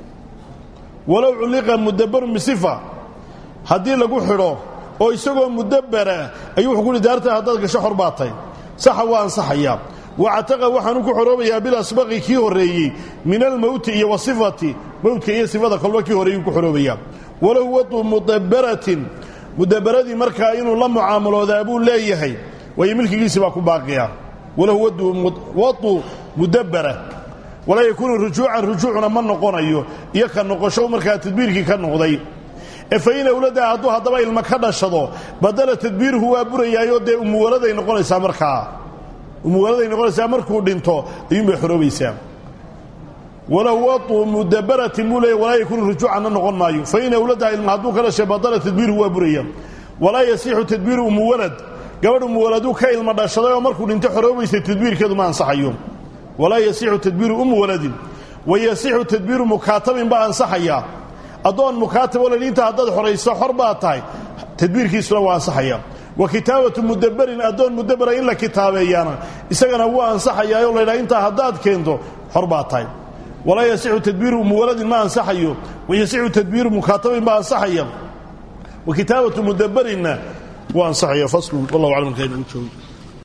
walow culliqa mudabarun bisifa haddii lagu xidho oo isagoo mudabbara ayuu wuxuu ku yidhi daarta haddaad gasho xor baa tahay saxa waa ansaxayaa wactaqa waxaanu ku xoroobayaa bilasbaqi kii horreeyey min almowti iyo wasifati mowtka iyo sifada kolba kii horreeyuu ku xoroobayaa walahu wadu mudabaratin mudabaradii markaa inuu la mucaamaloodaa buu leeyahay waayo milkigiisii baa ku baaqiya walahu wadu mudabara walaa yakuunu rujuucan rujuucuna ma noqonayo iyo ka noqosho markaa tadbiirkii ka noqday ee fain awladaa hadduu haddaba ilma ka dhashado badala tadbiiruhu waa burayaayoo dee umuwaladay noqonaysaa markaa umuwaladay noqonaysaa markuu dhinto ayuunbay xoroobaysaa walahu wadu mudabaratin buu leeya walaa yakuunu rujuucanna noqon maayo fain awladaha ilma hadduu ka dhashay badala tadbiiruhu waa buraya walaa yasixu tadbiiru umuwalad gabadh umuwaladuu ka ilma dhashaday oo markuu dhinto xoroobaysay tadbiirkeedu ma ansaxayo walaa yasixu tadbiiru ummu waladin wa yasixu tadbiiru mukaatabin baa ansaxayaa addoon mukaatab oo ladhiinta haddaad xorayso xor baa tahay tadbiirkiisuna waa ansaxaya wa kitaabatu mudabarin addoon mudabara in la kitaabeeyaana isagana wuu ansaxayaayoo laydhaha intaa haddaad keento xor baa tahay walaa yasixu tadbiiru ummu waladin ma ansaxayo wa yasixu tadbiiru mukaatabin baa ansaxaya wa kitaabatu mudabarinna wuu ansaxaya faslu wallahu aclam halkaa inagu joogo